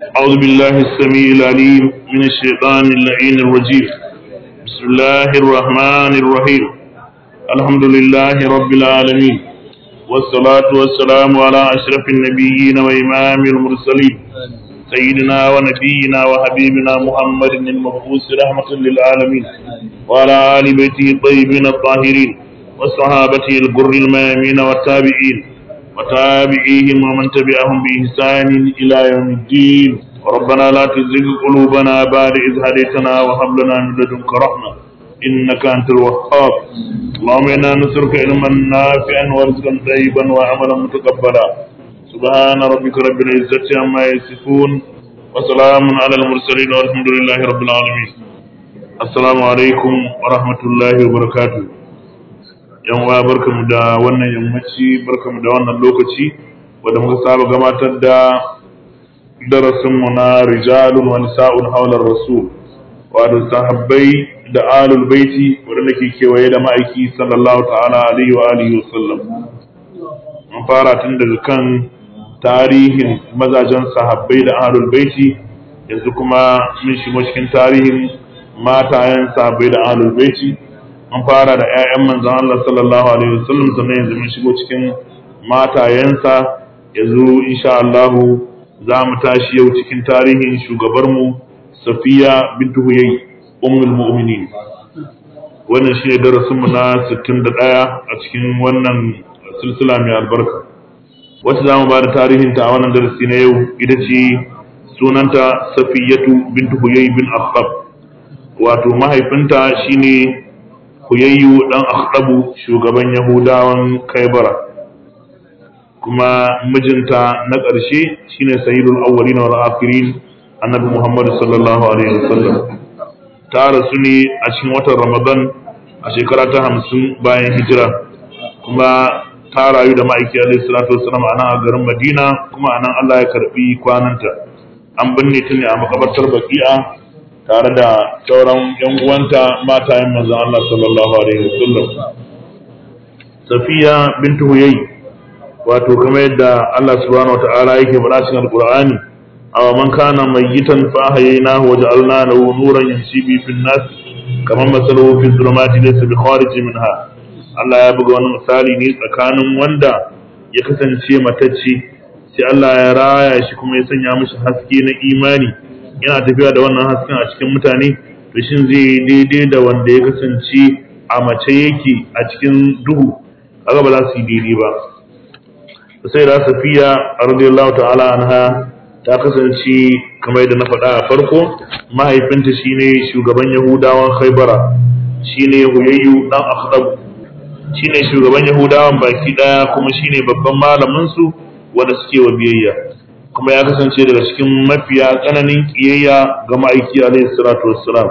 أعوذ بالله السميع العليم من الشيطان اللعين الرجيم بسم الله الرحمن الرحيم الحمد لله رب العالمين والصلاة والسلام على أشرف النبيين وإمام المرسلين سيدنا ونبينا وحبيبنا محمد المبعوث رحمة للعالمين وعلى آل بيته الطيبين الطاهرين وصحابته الغر الميامين والتابعين وتابعيهم ومن تبعهم بإحسان إلى يوم الدين ربنا لا تزغ قلوبنا بعد إذ هديتنا وهب لنا من لدنك رحمة إنك أنت الوهاب اللهم إنا نسألك علما نافعا ورزقا طيبا وعملا متقبلا سبحان ربك رب العزة عما يصفون وسلام على المرسلين والحمد لله رب العالمين السلام عليكم ورحمة الله وبركاته yan uwa barkamu da wannan yammaci barkamu da wannan lokaci wanda muka saba gabatar da darasinmu na rijalun wa nisa'un haular rasul wato sahabbai da alul baiti wanda ke kewaye da ma'aiki sallallahu ta'ala alaihi wa alihi wasallam mun fara tun daga kan tarihin mazajen sahabbai da alul baiti yanzu kuma mun shigo cikin tarihin matayen sahabbai da alul baiti an fara da 'ya'yan manzan Allah sallallahu alaihi wasallam sannan yanzu mun shigo cikin matayensa yanzu insha Allah za mu tashi yau cikin tarihin shugabarmu Safiya bintu Huyay ummul mu'minin wannan shine darasin mu na 61 a cikin wannan silsila mai albarka wacce za mu ba da tarihin ta a wannan darasi na yau ita ce sunanta Safiyatu bintu Huyay bin Akhtab wato mahaifinta shine Huyayyu ɗan Akhdabu shugaban Yahudawan Kaibara kuma mijinta na ƙarshe shine Sayyidul Awwalin wal Akhirin Annabi Muhammad sallallahu alaihi wasallam ta rasu ne a cikin watan Ramadan a shekara ta hamsin bayan hijira kuma ta rayu da ma'aiki alaihi salatu wasallam a nan a garin Madina kuma a nan Allah ya karbi kwananta an binne ta ne a makabartar Baqi'a tare da sauran yan uwanta matayen manzon Allah sallallahu alaihi wasallam Safiya bintu Huyay wato kamar yadda Allah subhanahu wataala yake faɗa cikin Alqur'ani aw man kana mayyitan fa ahyaynahu wa ja'alna lahu nuran yamshi bi fil nas kamar masaluhu fi dhulumati laysa bi kharij minha Allah ya buga wani misali ne tsakanin wanda ya kasance matacce sai Allah ya raya shi kuma ya sanya mishi haske na imani yana tafiya da wannan hasken a cikin mutane to shin zai yi daidai da wanda ya kasance a mace yake a cikin duhu kaga ba za su yi daidai ba sai da safiya radiyallahu ta'ala anha ta kasance kamar yadda na faɗa a farko mahaifinta shine shugaban yahudawan khaybara shine huyayyu dan akhdab shine shugaban yahudawan baki daya kuma shine babban malamin su wanda suke wa biyayya kuma ya kasance daga cikin mafiya tsananin kiyayya ga ma'aiki alaihi salatu wassalam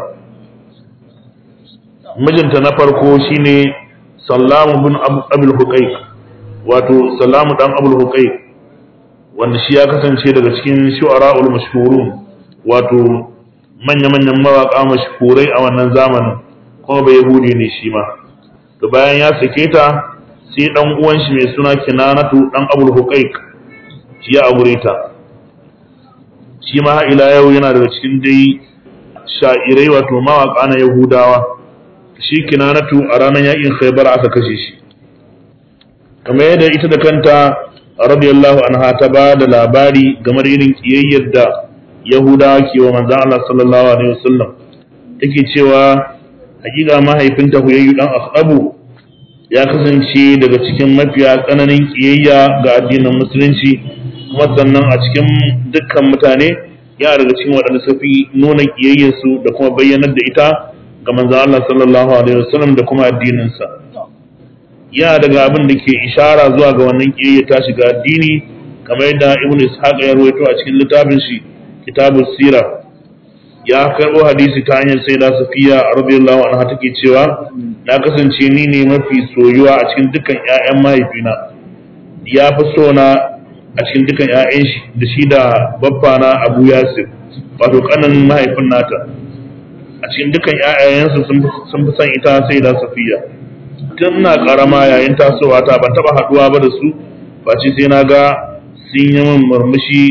mijinta na farko shine sallamu bin abul huqaiq wato sallamu dan abul huqaiq wanda shi ya kasance daga cikin shu'ara'ul mashhurun wato manya-manyan mawaka mashhurai a wannan zamanin kuma bai yahudi ne shi ma to bayan ya sake ta sai dan uwan shi mai suna kinanatu dan abul huqaiq shi ya aure ta shi ma ila yau yana daga cikin dai sha'irai wato mawaƙa na Yahudawa shi kinanatu a ranar yakin Khaybar aka kashe shi kamar yadda ita da kanta radiyallahu anha ta ba da labari game da irin kiyayyar da Yahudawa ke wa manzon Allah sallallahu alaihi wasallam take cewa hakika mahaifinta Huyayyu dan Akhdabu ya kasance daga cikin mafiya tsananin kiyayya ga addinin musulunci kuma sannan a cikin dukkan mutane ya daga cikin waɗanda suka fi nuna ƙiyayyarsu da kuma bayyanar da ita ga manzo Allah sallallahu alaihi wasallam da kuma addininsa ya daga abin da ke ishara zuwa ga wannan ƙiyayya ta shiga addini kamar yadda Ibn Ishaq ya rawaito a cikin littafin shi Kitabus Sira ya karɓo hadisi ta hanyar sai da Safiya radiyallahu anha take cewa na kasance ni ne mafi soyuwa a cikin dukkan ƴaƴan mahaifina ya fi so na a cikin dukan 'ya'yan shi da shi da babbana Abu Yasir wato kanin mahaifin nata a cikin dukan 'ya'yansu sun fi son ita sai da Safiya tun na karama yayin tasowa ta ban taba haduwa ba da su face sai na ga sun yi min murmushi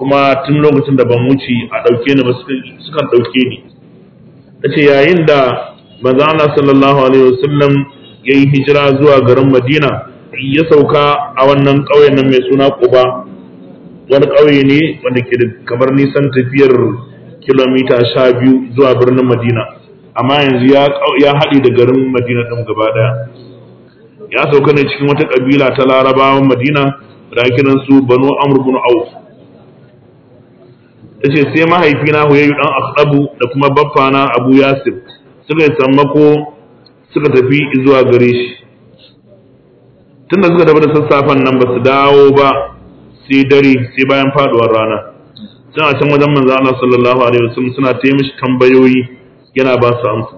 kuma tun lokacin da ban wuce a ɗauke ni ba sukan ɗauke ni ta ce yayin da manzo Allah sallallahu alaihi wasallam ya yi hijira zuwa garin Madina ya sauka a wannan ƙauyen nan mai suna Quba wani ƙauye ne wanda ke da kamar nisan tafiyar kilomita sha biyu zuwa birnin Madina amma yanzu ya haɗe da garin Madina ɗin gaba ɗaya ya sauka ne cikin wata ƙabila ta larabawan Madina da kiran su Banu Amr bin Auf tace sai mahaifina Huyayyu dan Akhdabu da kuma baffana Abu Yasir suka yi sammako suka tafi zuwa gare shi tunda suka tafi da sassafen nan ba su dawo ba sai dare sai bayan faduwar rana suna can wajen manzo Allah sallallahu alaihi wasallam suna ta mishi tambayoyi yana ba su amsa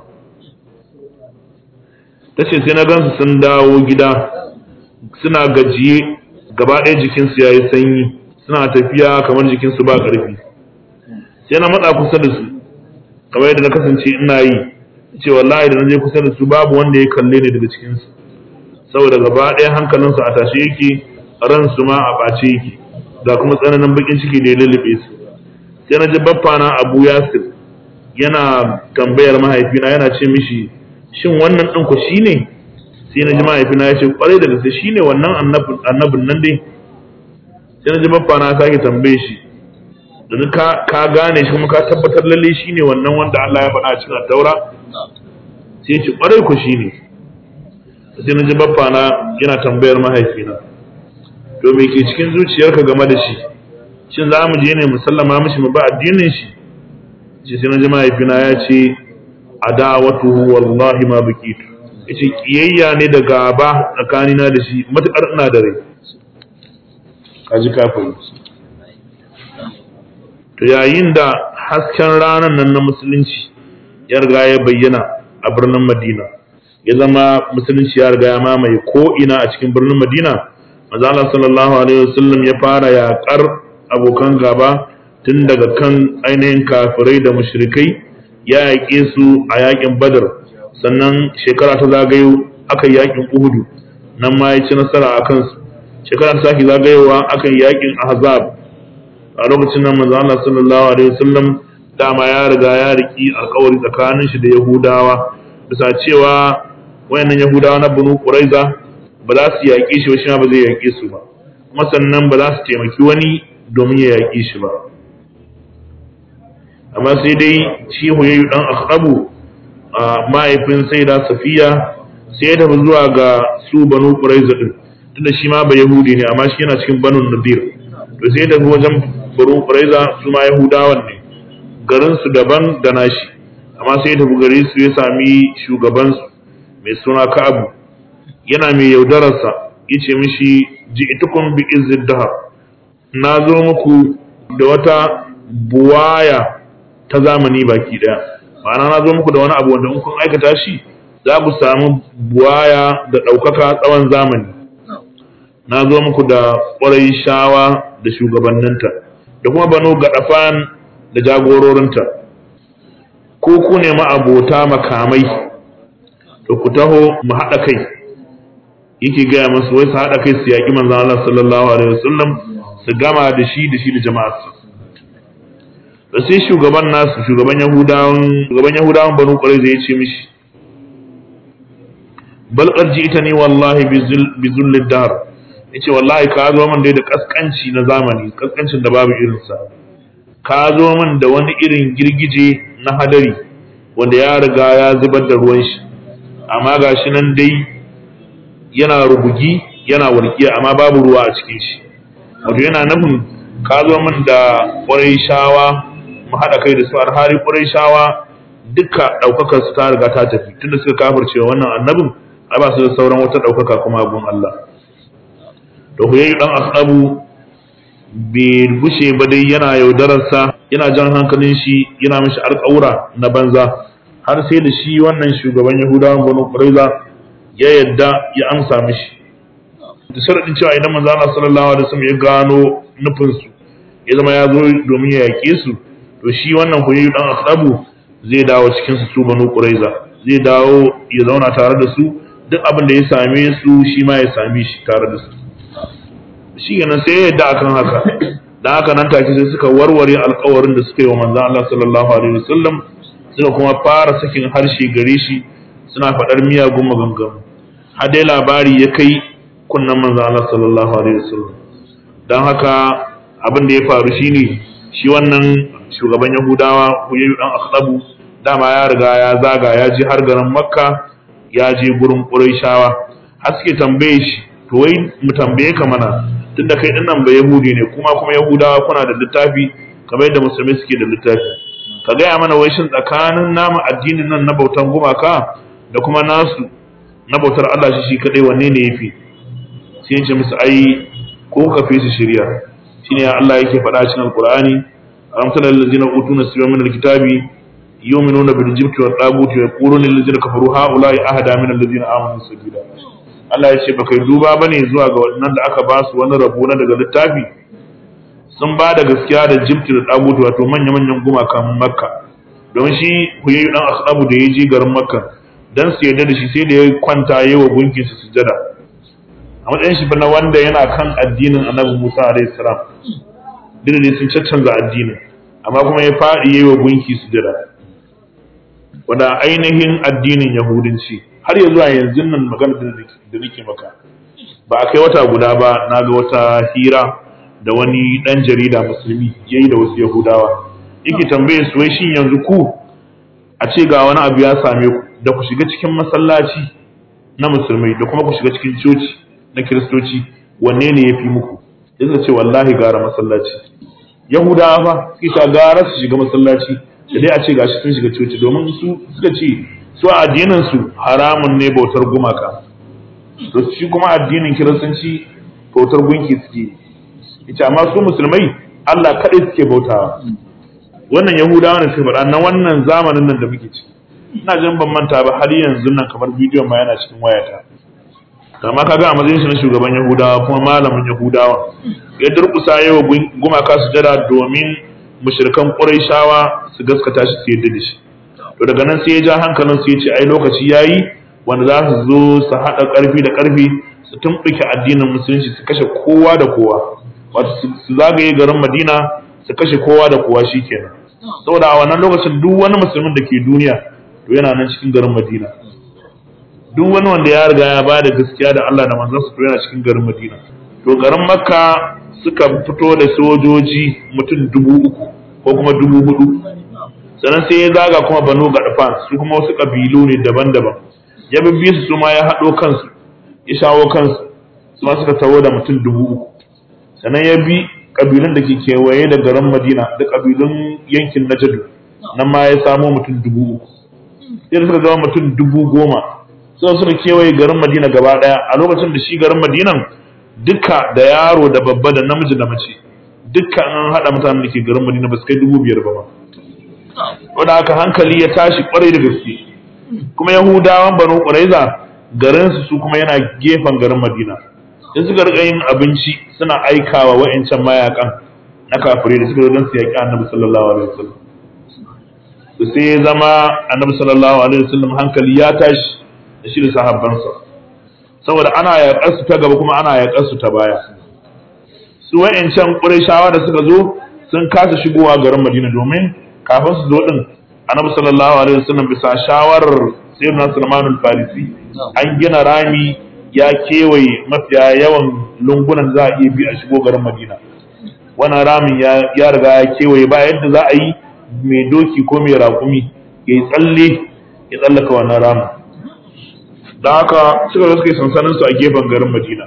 tace sai na gansu sun dawo gida suna gajiye gaba ɗaya jikinsu ya yi sanyi suna tafiya kamar jikinsu ba ƙarfi sai na matsa kusa da su kamar yadda na kasance ina yi ce wallahi da na je kusa da su babu wanda ya kalle ni daga cikinsu saboda gaba ɗaya hankalinsu a tashe yake ransu ma a ɓace yake ga kuma tsananin bakin ciki da ya lullube su sai na ji baffa na abu yasir yana tambayar mahaifina yana ce mishi shin wannan ɗin ku shine sai na ji mahaifina ya ce kwarai da gaske shine wannan annabin nan dai sai na ji baffa na sake tambaye shi domin ka gane shi kuma ka tabbatar lalle shine wannan wanda Allah ya faɗa a cikin taura sai ya ce kwarai ku shine sai na ji baffa na yana tambayar mahaifina to me ke cikin zuciyarka game da shi shin za mu je ne mu sallama mishi mu ba addinin shi shi sai na ji mahaifina ya ce adawatuhu wallahi ma bikitu yace kiyayya ne da gaba tsakanina da shi matukar ina da rai kaji kafin to yayin da hasken ranar nan na musulunci ya riga ya bayyana a birnin Madina ya zama musulunci ya riga ya mamaye ko ina a cikin birnin Madina manzo Allah sallallahu alaihi wasallam ya fara yaƙar abokan gaba tun daga kan ainihin kafirai da mushrikai ya yaƙe su a yaƙin Badar sannan shekara ta zagayo aka yi yaƙin Uhudu nan ma ya ci nasara a kansu shekara ta sake zagayowa aka yi yaƙin Ahzab a lokacin nan manzo Allah sallallahu alaihi wasallam dama ya riga ya riki alƙawari tsakanin shi da Yahudawa bisa cewa wayannan Yahudawa na Banu Quraiza ba za su yaƙe shi ba shi ma ba zai yaƙe su ba kuma sannan ba za su taimaki wani domin ya yaƙe shi ba amma sai dai shi huyayyu dan akhrabu mahaifin sai da safiya sai ya tafi zuwa ga su banu quraiza din tunda shi ma ba yahudi ne amma shi yana cikin banu nadir to sai ya tafi wajen banu quraiza su ma yahudawan ne garin su daban da nashi amma sai ya tafi gare su ya sami shugaban su mai suna ka'abu yana mai yaudararsa yace mishi ji'tukum bi izzid dahar na zo muku da wata buwaya ta zamani baki daya ma'ana na zo muku da wani abu wanda in kun aikata shi za ku samu buwaya da ɗaukaka tsawon zamani na zo muku da ƙwarai shawa da shugabanninta da kuma banu gaɗafan da jagororinta ko ku ne ma'abota makamai to ku taho mu haɗa kai yake gaya masu wai su haɗa kai su yaƙi manzan Allah sallallahu alaihi wasallam su gama da shi da shi da jama'arsa da sai shugaban nasu shugaban yahudawan shugaban yahudawan banu qurayza ya ce mishi bal qad ji'tani wallahi bi zullid dahr yace wallahi ka zo min dai da kaskanci na zamani kaskancin da babu irin sa ka zo min da wani irin girgije na hadari wanda ya riga ya zubar da ruwan shi amma gashi nan dai yana rubugi yana walƙiya amma babu ruwa a cikin shi wato yana nufin ka zo min da ƙwarai shawa mu haɗa kai da su alhari ƙurai shawa duka ɗaukakar su ta riga ta tafi tunda suka kafirce wannan annabin ai ba su da sauran wata ɗaukaka kuma abun Allah to ku yayi dan asabu bai bushe ba dai yana yaudararsa yana jan hankalin shi yana mishi alƙawura na banza har sai da shi wannan shugaban yahudawan banu quraiza ya yadda ya amsa mishi da sharadin cewa idan manzo Allah sallallahu alaihi wasallam ya gano nufinsu ya zama ya zo domin ya yaƙe su to shi wannan huyayyu dan akrabu zai dawo cikin su banu quraiza zai dawo ya zauna tare da su duk abin da ya same su shi ma ya same shi tare da su shi kenan sai ya yadda akan haka dan haka nan take sai suka warware alƙawarin da suka yi wa manzon Allah sallallahu alaihi wasallam suka kuma fara sakin harshe gare shi suna faɗar miyagun maganganu har dai labari ya kai kunnan manzon Allah sallallahu alaihi wasallam dan haka abin da ya faru shine shi wannan shugaban Yahudawa Huyayyu dan Akhtabu dama ya riga ya zaga ya je har garin Makka ya je gurin Qurayshawa har suke tambaye shi to wai mu tambaye ka mana tunda kai dinnan ba Yahudi ne kuma kuma Yahudawa kuna da littafi kamar yadda musulmi suke da littafi ka gaya mana wai shin tsakanin nama addinin nan na bautan gumaka da kuma nasu na bautar Allah shi shi kadai wanne ne yafi sai ya ce musu ai ko ka fi su shirya shine Allah yake faɗa cikin Al-Qur'ani ألم تر الذين أوتوا نصيبا من الكتاب يؤمنون بالجبت والطاغوت ويقولون للذين كفروا هؤلاء أهدى من الذين آمنوا سبيلا Allah ya ce ba kai duba ba ne zuwa ga waɗannan da aka ba su wani rabo na daga littafi sun ba da gaskiya da jibti da ɗagutu wato manya-manyan gumakan makka don shi huyayu ɗan asabu da ya je garin makka don su yarda da shi sai da ya kwanta yi wa gunkin su sujada a matsayin shi na wanda yana kan addinin annabi musa alaihi salam duk ne sun caccanza addinin amma kuma ya faɗi yi wa gunki sujada wanda ainihin addinin yahudanci har ya zuwa yanzu nan magana da nake maka ba a kai wata guda ba na ga wata hira da wani ɗan jarida musulmi ya yi da wasu yahudawa yake tambaye su wai shin yanzu ku a ce ga wani abu ya same ku da ku shiga cikin masallaci na musulmai da kuma ku shiga cikin coci na kiristoci wanne ne ya fi muku ya ce wallahi gara masallaci yahudawa fa suke gara su shiga masallaci da dai a ce gashi sun shiga coci domin su suka ce su a addinin su haramun ne bautar gumaka to shi kuma addinin kiristanci bautar gunki suke ita amma su musulmai Allah kaɗai suke bautawa wannan yahudawa ne suke faɗa na wannan zamanin nan da muke ciki ina jin ban manta ba har yanzu nan kamar bidiyon ma yana cikin wayata kama kaga a matsayin shi na shugaban yahudawa kuma malamin yahudawa ya durkusa yawa gumaka su jada domin mushrikan quraishawa su gaskata shi su yadda da shi to daga nan sai ya ja hankalin su ya ce ai lokaci yayi wanda za su zo su haɗa ƙarfi da ƙarfi su tumɓuke addinin musulunci su kashe kowa da kowa wato su zagaye garin madina su kashe kowa da kowa shikenan saboda a wannan lokacin duk wani musulmin da ke duniya to yana nan cikin garin madina duk wani wanda ya riga ya ba da gaskiya da Allah da manzansa to yana cikin garin Madina to garin Makka suka fito da sojoji mutum dubu uku ko kuma dubu hudu sannan sai ya zaga kuma Banu Gadfan su kuma wasu kabilu ne daban-daban ya bibbi su su ma ya haɗo kansu ya shawo kansu su ma suka tawo da mutum dubu uku sannan ya bi kabilun da ke kewaye da garin Madina da kabilun yankin Najd nan ma ya samo mutum dubu uku sai suka zama mutum dubu goma sai suka kewaye garin Madina gaba daya a lokacin da shi garin Madinan duka da yaro da babba da namiji da mace duka an hada mutanen da ke garin Madina ba su kai dubu biyar ba ma wanda haka hankali ya tashi kwarai da gaske kuma Yahudawan Banu Quraiza garin su su kuma yana gefen garin Madina in suka rika yin abinci suna aikawa wa'ancan mayakan na kafirai da suka zo don su yaƙi Annabi sallallahu alaihi wasallam sai ya zama Annabi sallallahu alaihi wasallam hankali ya tashi da shi da sahabbansa saboda ana yaƙar su ta gaba kuma ana yaƙar su ta baya su wa'ancan ƙurayshawa da suka zo sun kasa shigowa garin Madina domin kafin su zo din Annabi sallallahu alaihi wasallam bisa shawarar Sayyidina Sulman al-Farisi an gina rami ya kewaye mafiya yawan lungunan za a iya bi a shigo garin Madina wannan ramin ya riga ya kewaye ba yadda za a yi mai doki ko mai raƙumi ya yi tsalle ya tsallaka wannan ramin da haka suka zo suka yi sansanin su a gefen garin Madina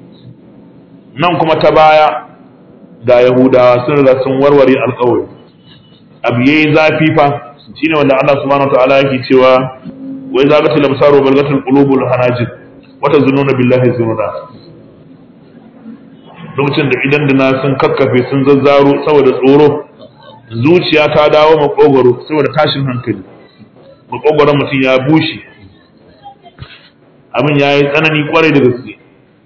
nan kuma ta baya ga Yahudawa sun riga sun warware alƙawari abu yayi zafi fa shine wanda Allah subhanahu wataala yake cewa wa idza gatil absaru wal gatil qulubul hanajir wa tazunnuna billahi zununa lokacin da idan dina sun kakkafe sun zazzaro saboda tsoro zuciya ta dawo makogoro saboda tashin hankali makogoron mutum ya bushe abin ya yi tsanani kwarai da gaske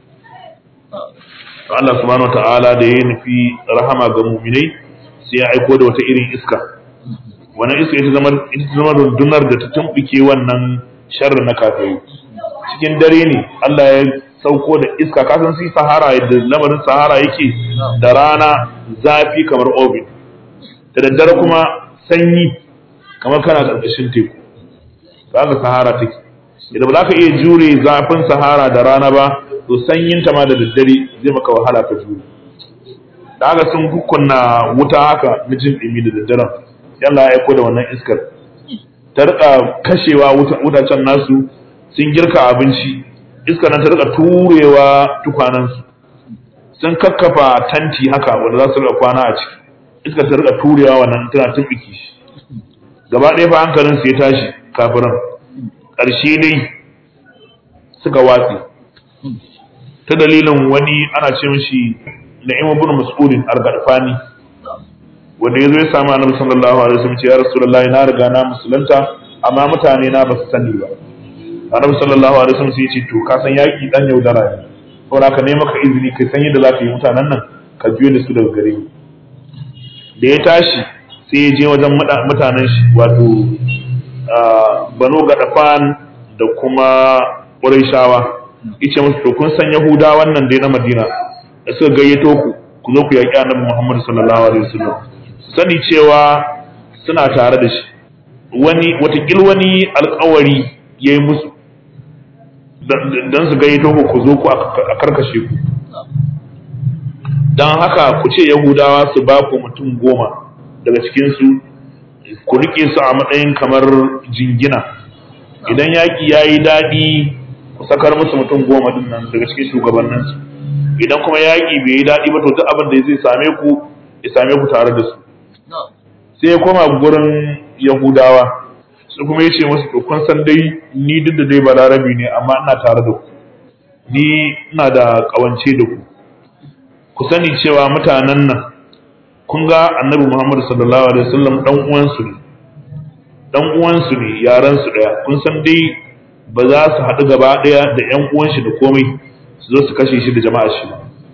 Allah subhanahu wa ta'ala da ya nufi rahama ga muminai sai ya aiko da wata irin iska wannan iska ita zama ita zama rundunar da ta tumbuke wannan sharri na kafirai cikin dare ne Allah ya sauko da iska kasan sai sahara yadda lamarin sahara yake da rana zafi kamar oven da daddare kuma sanyi kamar kana ƙarƙashin teku za ka sahara take idan ba za ka iya jure zafin sahara da rana ba to sanyin ta ma da daddare zai maka wahala ka jure da haka sun hukunna wuta haka na jin ɗumi da daddaren yalla ya aiko da wannan iskar ta rika kashewa wutacen nasu sun girka abinci iskar nan ta rika turewa tukwanansu sun kakkafa tanti haka wanda za su rika kwana a ciki iskar ta rika turewa wannan tana tumbiki shi gaba ɗaya fa hankalin su ya tashi kafiran ƙarshe dai suka watsi ta dalilin wani ana ce mishi na'im ibn mas'udin al-gadfani wanda yazo ya samu annabi sallallahu alaihi wasallam ce ya rasulullahi na riga na musulunta amma mutane na ba su sani ba annabi sallallahu alaihi wasallam sai ya ce to ka san yaki dan yaudara ne saboda ka nema ka izini kai san yadda za ka yi mutanen nan ka biyo da su daga gare ni da ya tashi sai ya je wajen mutanen shi wato banu gadafan da kuma ƙurayshawa yace musu to kun san yahuda wannan dai na madina da suka gayyato ku ku zo ku yaƙi annabi muhammad sallallahu alaihi wasallam su sani cewa suna tare da shi wani watakil wani alkawari ya yi musu don su gayyato ku ku zo ku a karkashe ku don haka ku ce yahudawa su ba ku mutum goma daga cikinsu ku rike su a matsayin kamar jingina idan yaƙi ya yi daɗi ku sakar musu mutum goma din nan daga cikin shugabanninsu idan kuma yaƙi bai yi daɗi ba to duk abin da zai same ku ya same ku tare da su sai ya koma gurin yahudawa su kuma ya ce musu to kun san dai ni duk da dai balarabi ne amma ina tare da ku ni ina da ƙawance da ku ku sani cewa mutanen nan kun ga annabi Muhammad sallallahu alaihi wasallam dan uwansu ne dan uwansu ne yaran su daya kun san dai ba za su haɗu gaba daya da ƴan uwan shi da komai su zo su kashe shi da jama'a shi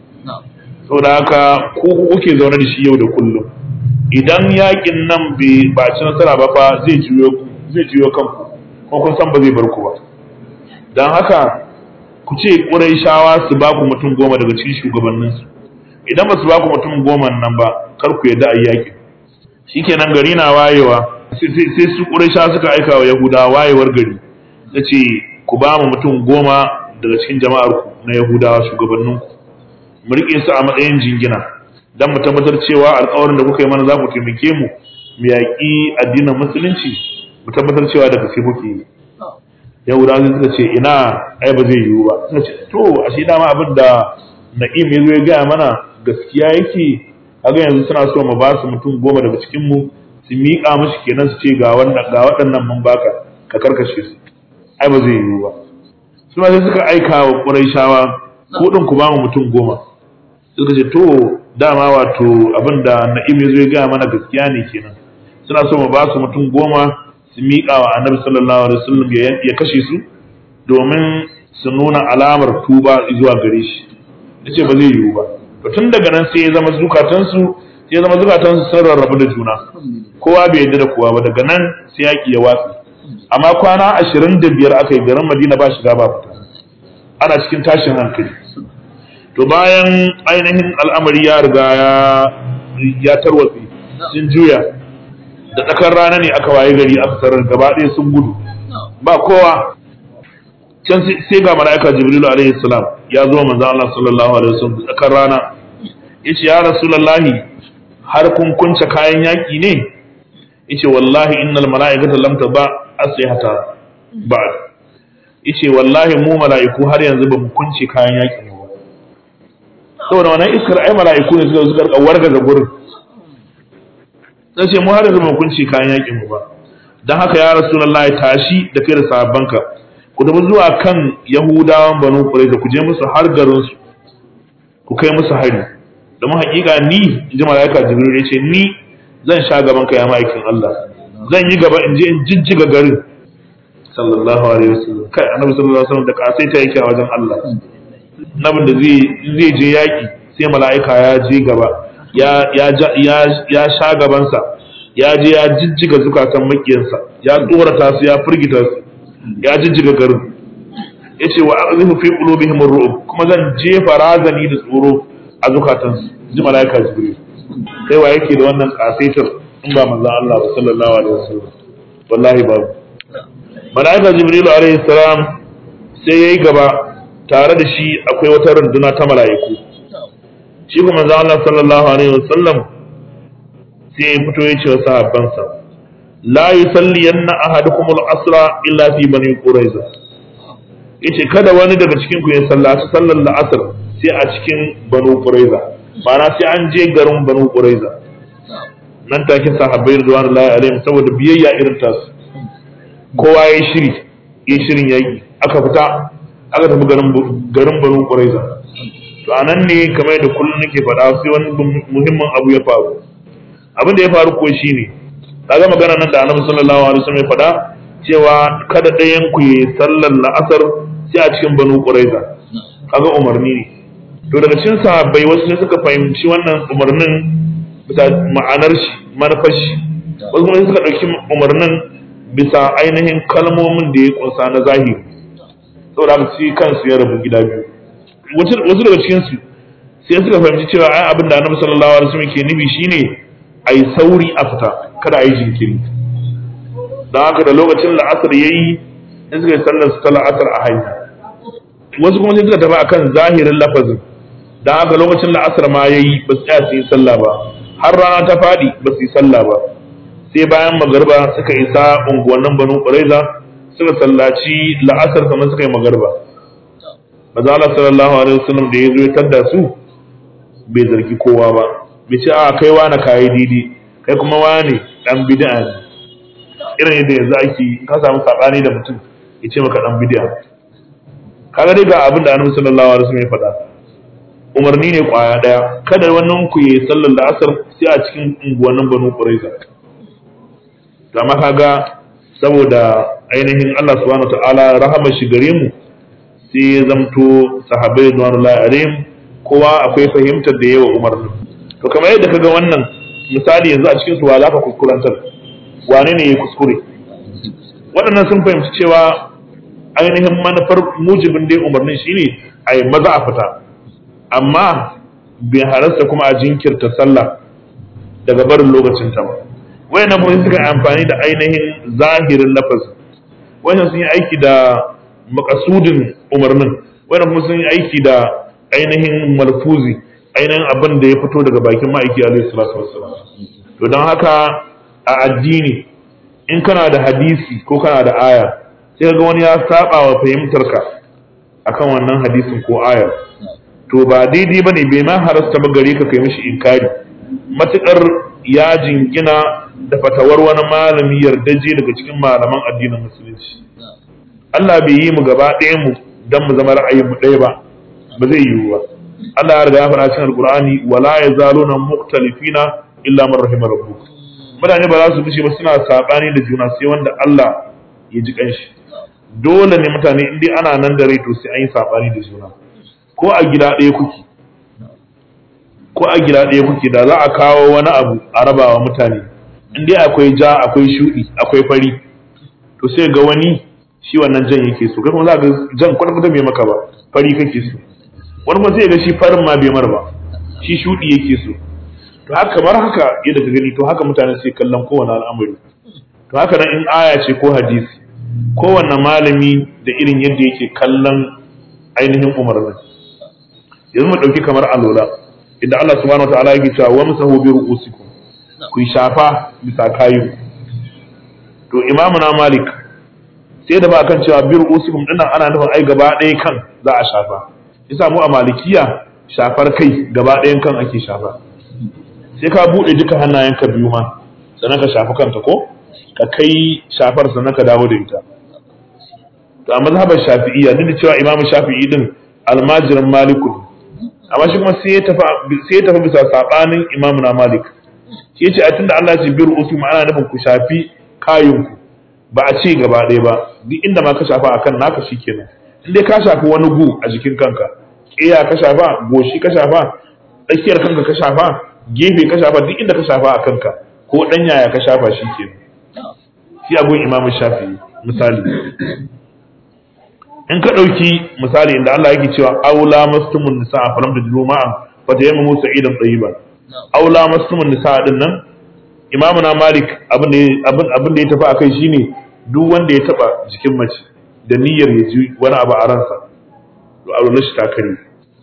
saboda haka ku kuke zaune da shi yau da kullum idan yakin nan bai ba ci nasara ba fa zai juyo zai juyo kanku ko kun san ba zai bar ku ba dan haka ku ce Qurayshawa su ba ku mutum goma daga cikin shugabanninsu idan ba su ba ku mutum goma nan ba kar ku yadda a yaki shikenan gari na wayewa sai su ƙuraisha suka aika wa yahuda wayewar gari ta ce ku ba mu mutum goma daga cikin jama'ar ku na yahudawa shugabannin ku mu riƙe su a matsayin jingina don mu tabbatar cewa alƙawarin da kuka yi mana za ku taimake mu mu yaƙi addinin musulunci mu tabbatar cewa da gaske kuke yi yahudawa sai suka ce ina ai ba zai yiwu ba suka ce to ashe dama abin da na'im ya zo ya gaya mana gaskiya yake kaga yanzu suna so mu ba su mutum goma daga cikin mu su miƙa mashi kenan su ce ga wannan ga waɗannan mun baka ka karkashe su ai ba zai yiwu ba su ma sai suka aika wa Qurayshawa ko din ku ba mu mutum goma suka ce to dama wato abin da Na'im ya zo ya gaya mana gaskiya ne kenan suna so mu ba su mutum goma su miƙa wa Annabi sallallahu alaihi wasallam ya kashe su domin su nuna alamar tuba zuwa gare shi yace ba zai yiwu ba to tun daga nan sai ya zama zukatansu sai ya zama zukatansu sun rarrabu da juna kowa bai yarda da kowa ba daga nan sai yaƙi ya watsi amma kwana ashirin da biyar aka yi garin madina ba shiga ba fita ana cikin tashin hankali to bayan ainihin al'amari ya riga ya ya tarwatse sun juya da tsakar rana ne aka waye gari aka tarar gaba ɗaya sun gudu ba kowa can sai ga mala'ika jibrilu alaihi salam ya zo manzo Allah sallallahu alaihi wasallam tsakar rana yace ya rasulullahi har kun kunce kayan yaki ne yace wallahi innal mala'ikata lam taba aslihata ba'd yace wallahi mu mala'iku har yanzu ba mu kunce kayan yaki mu ba saboda wannan iskar ai mala'iku ne suka suka rika wargaza gurin sai mu har yanzu ba mu kunce kayan yaki mu ba dan haka ya rasulullahi tashi da kai da sahabbanka ku tafi zuwa kan yahudawan banu qurayza ku je musu har garin su ku kai musu hari domin hakika ni in ji malaika jibril ya ce ni zan sha gaban ka ya ma'aikin Allah zan yi gaba in je in jijjiga garin sallallahu alaihi wasallam kai annabi sallallahu alaihi wasallam da kasai ta yake a wajen Allah nabin da zai zai je yaki sai malaika ya je gaba ya ya ya ya sha gabansa ya je ya jijjiga zukatan makiyansa ya tsorata su ya firgita su ya jijjiga garin yace wa aqdhifu fi qulubihim ar-ru'b kuma zan jefa razani da tsoro a zukatansu ji malaika jibril kai wa yake da wannan kasaitar in ba manzon Allah ba sallallahu alaihi wasallam wallahi babu malaika jibril alaihi salam sai yayi gaba tare da shi akwai wata runduna ta mala'iku shi kuma manzon Allah sallallahu alaihi wasallam sai ya fito ya ce wa sahabbansa la yusalliyanna ahadukum al-asra illa fi bani quraiza yace kada wani daga cikin ku ya sallaci sallar la'asar sai a cikin banu quraiza ma'ana sai an je garin banu quraiza nan take sahabbai radiyallahu alaihim saboda biyayya irin tasu kowa ya shiri ya shirin yaki aka fita aka tafi garin garin banu quraiza to anan ne kamar da kullun nake faɗa sai wani muhimmin abu ya faru abin da ya faru ko shine kaga magana nan da Annabi sallallahu alaihi wasallam ya faɗa cewa kada ɗayan ku yi sallar la'asar sai a cikin banu quraiza kaga umarni ne to daga cikin sahabbai wasu ne suka fahimci wannan umarnin bisa ma'anar shi manufar shi wasu kuma suka ɗauki umarnin bisa ainihin kalmomin da ya kunsa na zahiri saboda haka shi kansu ya rabu gida biyu wasu daga cikin su sai suka fahimci cewa ai abin da Annabi sallallahu alaihi wasallam ke nufi shine ai sauri a fita kada a yi jinkiri don haka da lokacin la'asar ya yi in suka yi sallar su ta la'asar a hanya wasu kuma sai suka tafi akan zahirin lafazin don haka lokacin la'asar ma ya yi ba su tsaya su yi sallah ba har rana ta faɗi ba su yi sallah ba sai bayan magarba suka isa unguwannin banu ƙuraiza suka sallaci la'asar sannan suka yi magarba maza Allah sallallahu alaihi wasallam da ya zo ya tadda su bai zargi kowa ba bai ce a kai wani kayi didi kai kuma wani dan bid'a ne irin yadda yanzu ake ka samu sabani da mutum ya ce maka dan bid'a kaga dai ga abin da Annabi sallallahu alaihi wasallam ya faɗa umarni ne kwaya daya kada wannan ku yi sallar la'asar sai a cikin unguwannin Banu Quraiza to amma kaga saboda ainihin Allah subhanahu ta'ala rahama shi gare mu sai ya zamto sahabbai radiyallahu alaihim kowa akwai fahimtar da yawa umarnin to kamar yadda kaga wannan misali yanzu a cikin su wa zaka kuskurantar wane ne ya kuskure waɗannan sun fahimci cewa ainihin manufar mujibin dai umarnin shine a yi maza a fita amma bai halarta kuma a jinkirta sallah daga barin lokacin ta ba wayannan kuma suka amfani da ainihin zahirin lafazi wayannan sun yi aiki da makasudin umarnin wayannan kuma sun yi aiki da ainihin malfuzi ainihin abin da ya fito daga bakin ma'aiki alaihi salatu wassalam to don haka a addini in kana da hadisi ko kana da aya sai ga wani ya saba wa fahimtarka akan wannan hadisin ko ayar to ba daidai bane bai ma harasta ba gare ka kai mishi inkari matukar ya jingina da fatawar wani malami yardaje daga cikin malaman addinin musulunci Allah bai yi mu gaba ɗaya mu dan mu zama ra'ayin mu ɗaya ba ba zai yiwu ba Allah ya riga ya faɗa cikin Alƙur'ani wala yazaluna mukhtalifina illa man rahima rabbuk mutane ba za su bushe ba suna sabani da juna sai wanda Allah ya ji kanshi dole ne mutane in dai ana nan da rai to sai an yi sabani da juna ko a gida ɗaya kuke ko a gida ɗaya kuke da za a kawo wani abu a rabawa mutane in dai akwai ja akwai shuɗi akwai fari to sai ga wani shi wannan jan yake so kai kuma za ga jan kwata-kwata bai maka ba fari kake so wani kuma sai ga shi farin ma bai mar ba shi shuɗi yake so to haka kamar haka yadda ka gani to haka mutane sai kallon kowane al'amari to haka nan in aya ce ko hadisi kowanne malami da irin yadda yake kallon ainihin umarnin yanzu mu ɗauki kamar alola idan Allah subhanahu wataala yake cewa wa musahu bi ru'usikum ku shafa bisa kayu to imamu na malik sai da ba kan cewa bi ru'usikum dinnan ana nufin ai gaba ɗaya kan za a shafa yasa mu a malikiya shafar kai gaba ɗayan kan ake shafa sai ka buɗe duka hannayenka biyu ma sannan ka shafi kanta ko ka kai shafar sannan ka dawo da ita to a mazhabar shafi'iyya duk da cewa imamu shafi'i din almajirin maliku amma shi kuma sai ya tafi sai ya tafi bisa sabanin imamu na malik shi yace a tunda Allah ya ce bir usu ana nufin ku shafi kayinku ba a ce gaba ɗaya ba duk inda ma ka shafa akan naka shikenan in dai ka shafi wani gu a jikin kanka ƙiya ka shafa goshi ka shafa tsakiyar kanka ka shafa gefe ka shafa duk inda ka shafa a kanka ko ɗan yaya ka shafa shi ke shi agun imamu shafi misali in ka ɗauki misali inda Allah yake cewa aula mastumun nisa a falam da juma'a fa ta yamma musa idan tsayiba aula mastumun nisa din nan imamu na malik abin da ya tafi akai shine duk wanda ya taba jikin mace da niyyar ya ji wani abu a ransa to a shi ta kare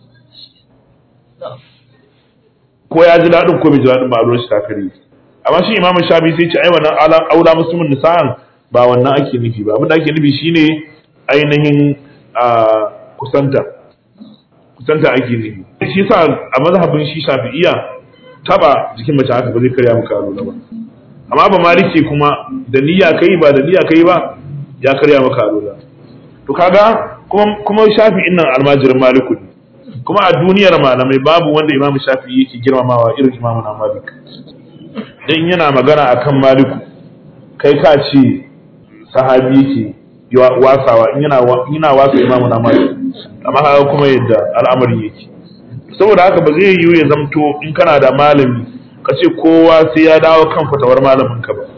ko ya ji daɗin ko bai ji daɗin ba a shi ta kare amma shi imamu shafi sai ce ai wannan aula musulmin nisa'an ba wannan ake nufi ba abin da ake nufi shine ainihin kusanta kusanta ake nufi shi sa a mazhabin shi shafi'iya taba jikin mace haka ba zai karya maka alula ba amma ba maliki kuma da niyya kai ba da niyya kai ba ya karya maka alula to kaga kuma kuma shafi'in nan almajirin maliku ne kuma a duniyar malamai babu wanda imamu shafi'i yake girmamawa irin imamu na malik dan yana magana akan maliku kai ka ce sahabi yake wasawa in yana yana wasa imamu na malik amma haka kuma yadda al'amari yake saboda haka ba zai yiwu ya zamto in kana da malami ka ce kowa sai ya dawo kan fatawar malamin ka ba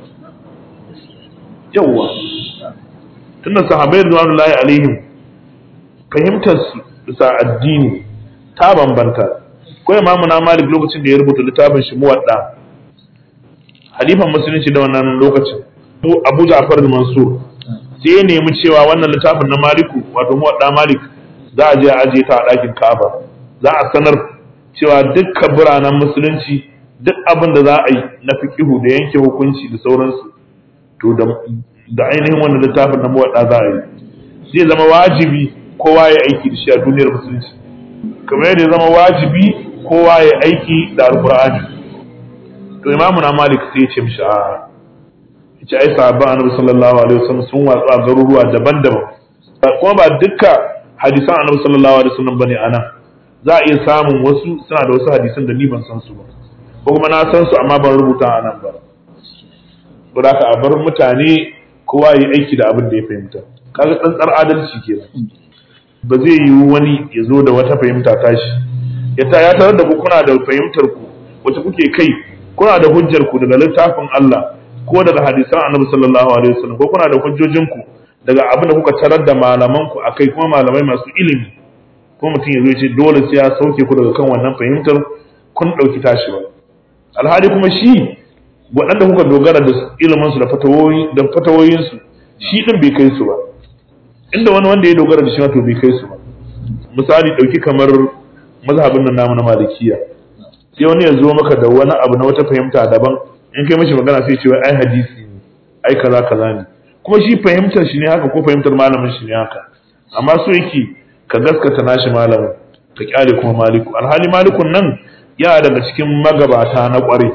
yawwa tunda sahabbai radiyallahu alaihim fahimtar su bisa addini ta bambanta ko imamu na malik lokacin da ya rubuta littafin shi muwadda halifan musulunci da wannan lokacin abu ja'far mansur sai ya nemi cewa wannan littafin na maliku wato muwadda malik za a je a aje ta a ɗakin ka'aba za a sanar cewa dukkan biranen musulunci duk abin da za a yi na fikihu da yanke hukunci da sauransu to da ainihin wannan littafin na muwadda za a yi zai zama wajibi kowa ya aiki da shi a duniyar musulunci kamar yadda ya zama wajibi kowa ya aiki da alkur'ani to imamu na malik sai ya ce mishi a ce ai sahabban annabi sallallahu alaihi wasallam sun watsu a garuruwa daban-daban kuma ba dukka hadisan annabi sallallahu alaihi wasallam bane anan za a iya samun wasu suna da wasu hadisan da ni ban san su ba ko kuma na san su amma ban rubuta a nan ba saboda haka a bar mutane kowa ya aiki da abin da ya fahimta kaga tsantsar adalci kenan ba zai yi wani ya zo da wata fahimta tashi ya ta ya tarar da ku kuna da fahimtar ku wacce kuke kai kuna da hujjar ku daga littafin Allah ko daga hadisan Annabi sallallahu alaihi wasallam ko kuna da hujjojin ku daga abin da kuka tarar da malaman ku akai kuma malamai masu ilimi ko mutum ya zo ya ce dole sai ya sauke ku daga kan wannan fahimtar kun dauki tashi ba alhali kuma shi waɗanda kuka dogara da ilimin su da fatawoyi da fatawoyin su shi din bai kai su ba inda wani wanda ya dogara da shi to bai kai su ba misali dauki kamar mazhabin nan namu na malikiya sai wani ya zo maka da wani abu na wata fahimta daban in kai mashi magana sai ce wai ai hadisi ne ai kaza kaza ne kuma shi fahimtar shi ne haka ko fahimtar malamin shi ne haka amma so yake ka gaskata nashi malamin ka kyale kuma maliku alhali malikun nan ya daga cikin magabata na kwarai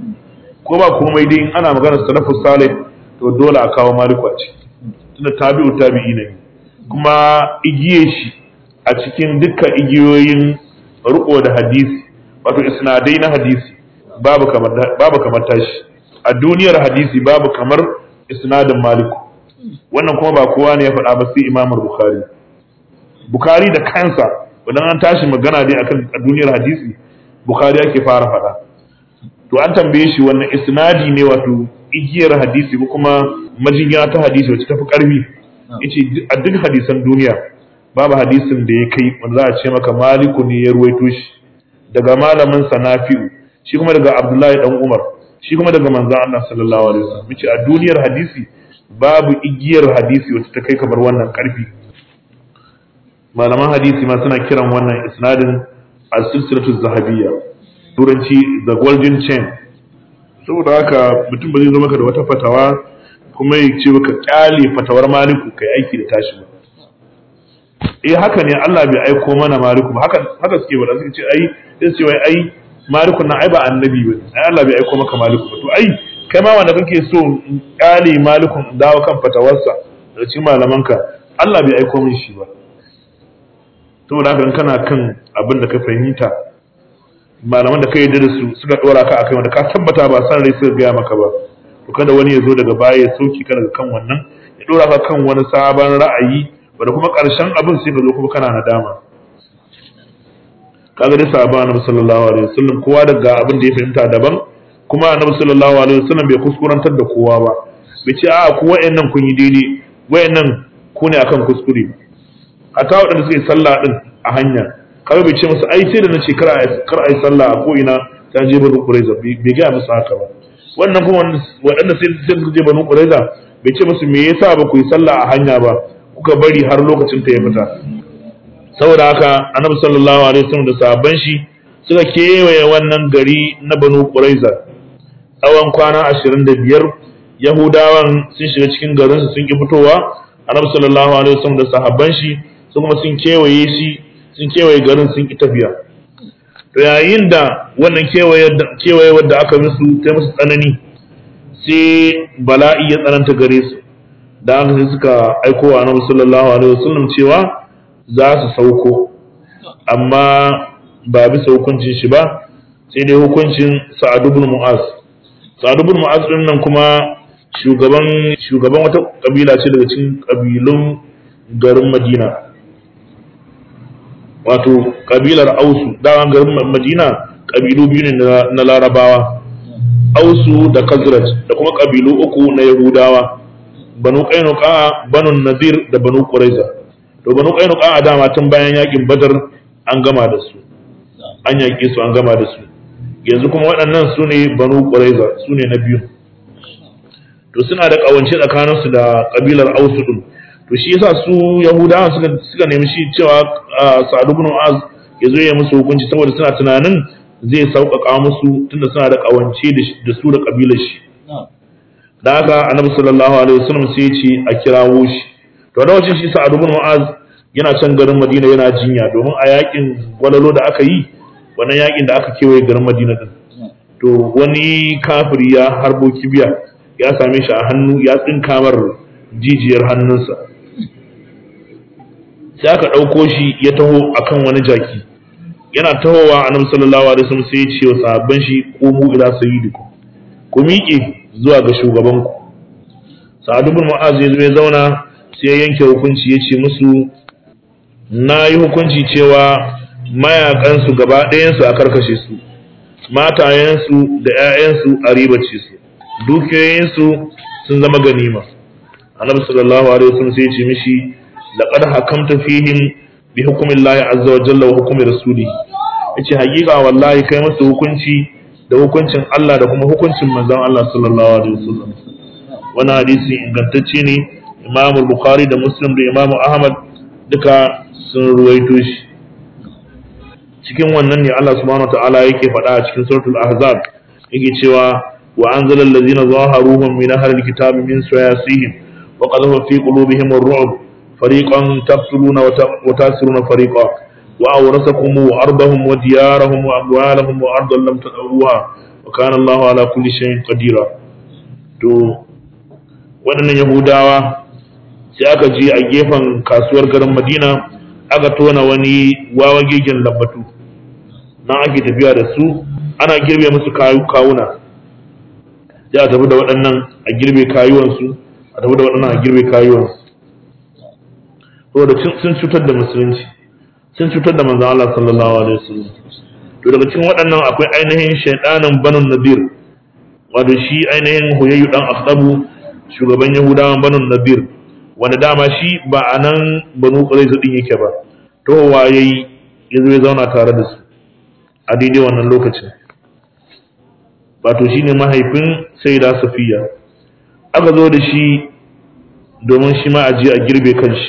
ko ba komai dai in ana magana salafus salih to dole a kawo maliku a ciki tunda tabi'u tabi'i ne kuma igiye shi a cikin dukkan igiyoyin riko da hadisi wato isnadai na hadisi babu kamar babu kamar tashi a duniyar hadisi babu kamar isnadin maliku wannan kuma ba kowa ne ya faɗa ba sai imam bukhari bukhari da kansa idan an tashi magana dai akan a duniyar hadisi bukhari yake fara faɗa to an tambaye shi wannan isnadi ne wato igiyar hadisi ko kuma majinya ta hadisi wacce tafi karfi yace a duk hadisan duniya babu hadisin da ya kai wanda za a ce maka maliku ne ya ruwaito shi daga malamin sanafi'u shi kuma daga abdullahi dan umar shi kuma daga manzon Allah sallallahu alaihi wasallam yace a duniyar hadisi babu igiyar hadisi wacce ta kai kamar wannan karfi malaman hadisi ma suna kiran wannan isnadin as-silsilatu zahabiyya turanci the golden chain saboda haka mutum ba zai zo maka da wata fatawa kuma ya ce maka kyale fatawar maliku kai aiki da tashi ba eh haka ne Allah bai aiko mana maliku ba haka haka suke ba suke ce ai sai su ce wai ai maliku na ai ba annabi ba ai Allah bai aiko maka maliku ba to ai kai ma wanda kake so kyale malikun dawo kan fatawarsa da cikin malamanka Allah bai aiko min shi ba saboda haka kana kan abin da ka fahimta malaman da ka yarda da su suka dora ka akai wanda ka tabbata ba san rai suka gaya maka ba to kada wani ya zo daga baya ya sauki ka daga kan wannan ya dora ka kan wani sabon ra'ayi wanda kuma karshen abin sai ka zo kuma kana nadama kaga dai sahaba annabi sallallahu alaihi wasallam kowa daga abin da ya fahimta daban kuma annabi sallallahu alaihi wasallam bai kuskurantar da kowa ba bai ce a ku wayannan kun yi daidai wayannan ku ne akan kuskure hatta waɗanda suke sallah din a hanya kawai bai ce musu ai sai da nace kar a kar a yi sallah a ko ina ta je banu quraiza bai ga musu haka ba wannan kuma waɗanda sai sai su je banu quraiza bai ce musu me yasa ba ku yi sallah a hanya ba kuka bari har lokacin ta ya fita saboda haka annabi sallallahu alaihi wasallam da sahabban shi suka kewaye wannan gari na banu quraiza tsawon kwana ashirin da biyar yahudawan sun shiga cikin garinsu sun ki fitowa annabi sallallahu alaihi wasallam da sahabban shi su kuma sun kewaye shi sun kewaye garin sun ki tafiya to yayin da wannan kewaye kewaye wanda aka musu ta musu tsanani sai bala'i ya tsananta gare su da haka sai suka aiko wa annabi sallallahu alaihi wasallam cewa za su sauko amma ba bisa hukuncin shi ba sai dai hukuncin sa'ad ibn mu'az sa'ad ibn mu'az din nan kuma shugaban shugaban wata kabila ce daga cikin kabilun garin madina wato kabilar ausu dawan garin madina kabilu biyu ne na larabawa ausu da kazraj da kuma kabilu uku na yahudawa banu qainuqa banu nadir da banu quraiza to banu qainuqa dama tun bayan yakin badar an gama da su an yaƙe su an gama da su yanzu kuma waɗannan su ne banu quraiza su ne na biyu to suna da ƙawance tsakaninsu da ƙabilar ausu ɗin to shi yasa su yahudawa suka suka nemi shi cewa sa'ad ibn az ya zo ya musu hukunci saboda suna tunanin zai sauƙaƙa musu tunda suna da ƙawance da su da ƙabilar shi da haka annabi sallallahu alaihi wasallam sai ya ce a kirawo shi to da wacin shi sa'ad ibn az yana can garin madina yana jinya domin a yakin gwalalo da aka yi wannan yakin da aka kewaye garin madina din to wani kafiri ya harbo kibiya ya same shi a hannu ya tsinka mar jijiyar hannunsa sai aka ɗauko shi ya taho akan wani jaki yana tahowa annabi sallallahu alaihi wasallam sai ya ce wa sahabban shi qumu ila sayyidikum ku miƙe zuwa ga shugabanku sa'ad ibn mu'az ya zo ya zauna sai ya yanke hukunci ya ce musu na yi hukunci cewa mayakansu gaba ɗayansu a karkashe su matayensu da 'ya'yansu a ribace su dukiyoyinsu sun zama ganima annabi sallallahu alaihi wasallam sai ya ce mishi laqad hakamta fihim bi hukmillahi azza wa jalla wa hukmi rasulih yace hakika wallahi kai musu hukunci da hukuncin Allah da kuma hukuncin manzon Allah sallallahu alaihi wasallam wannan hadisi ingantacce ne Imam Bukhari da Muslim da Imam Ahmad duka sun ruwaito shi cikin wannan ne Allah subhanahu ta'ala yake faɗa a cikin suratul ahzab yake cewa wa anzala allazina zaharuhum min ahli alkitabi min sayasihim wa qadhafa fi qulubihim ar-ru'b fariqan taqtuluna wa tasiruna fariqa wa awrasakum ardahum wa diyarahum wa amwalahum wa ardan lam tadawuha wa kana Allahu ala kulli shay'in qadira to waɗannan yahudawa sai aka je a gefen kasuwar garin Madina aka tona wani wawa gegen lambatu nan ake tafiya da su ana girbe musu kawuna sai a tafi da waɗannan a girbe kayuwansu a tafi da waɗannan a girbe kayuwansu saboda sun cutar da musulunci sun cutar da manzon Allah sallallahu alaihi wasallam to daga cikin waɗannan akwai ainihin shaydanin banun nadir wato shi ainihin huyayyu dan akhdabu shugaban yahudawan banun nadir wanda dama shi ba a nan banu quraiza din yake ba towa yayi yazo ya zauna tare da su a daidai wannan lokacin wato shine mahaifin sayyida safiya aka zo da shi domin shi ma a je a girbe kanshi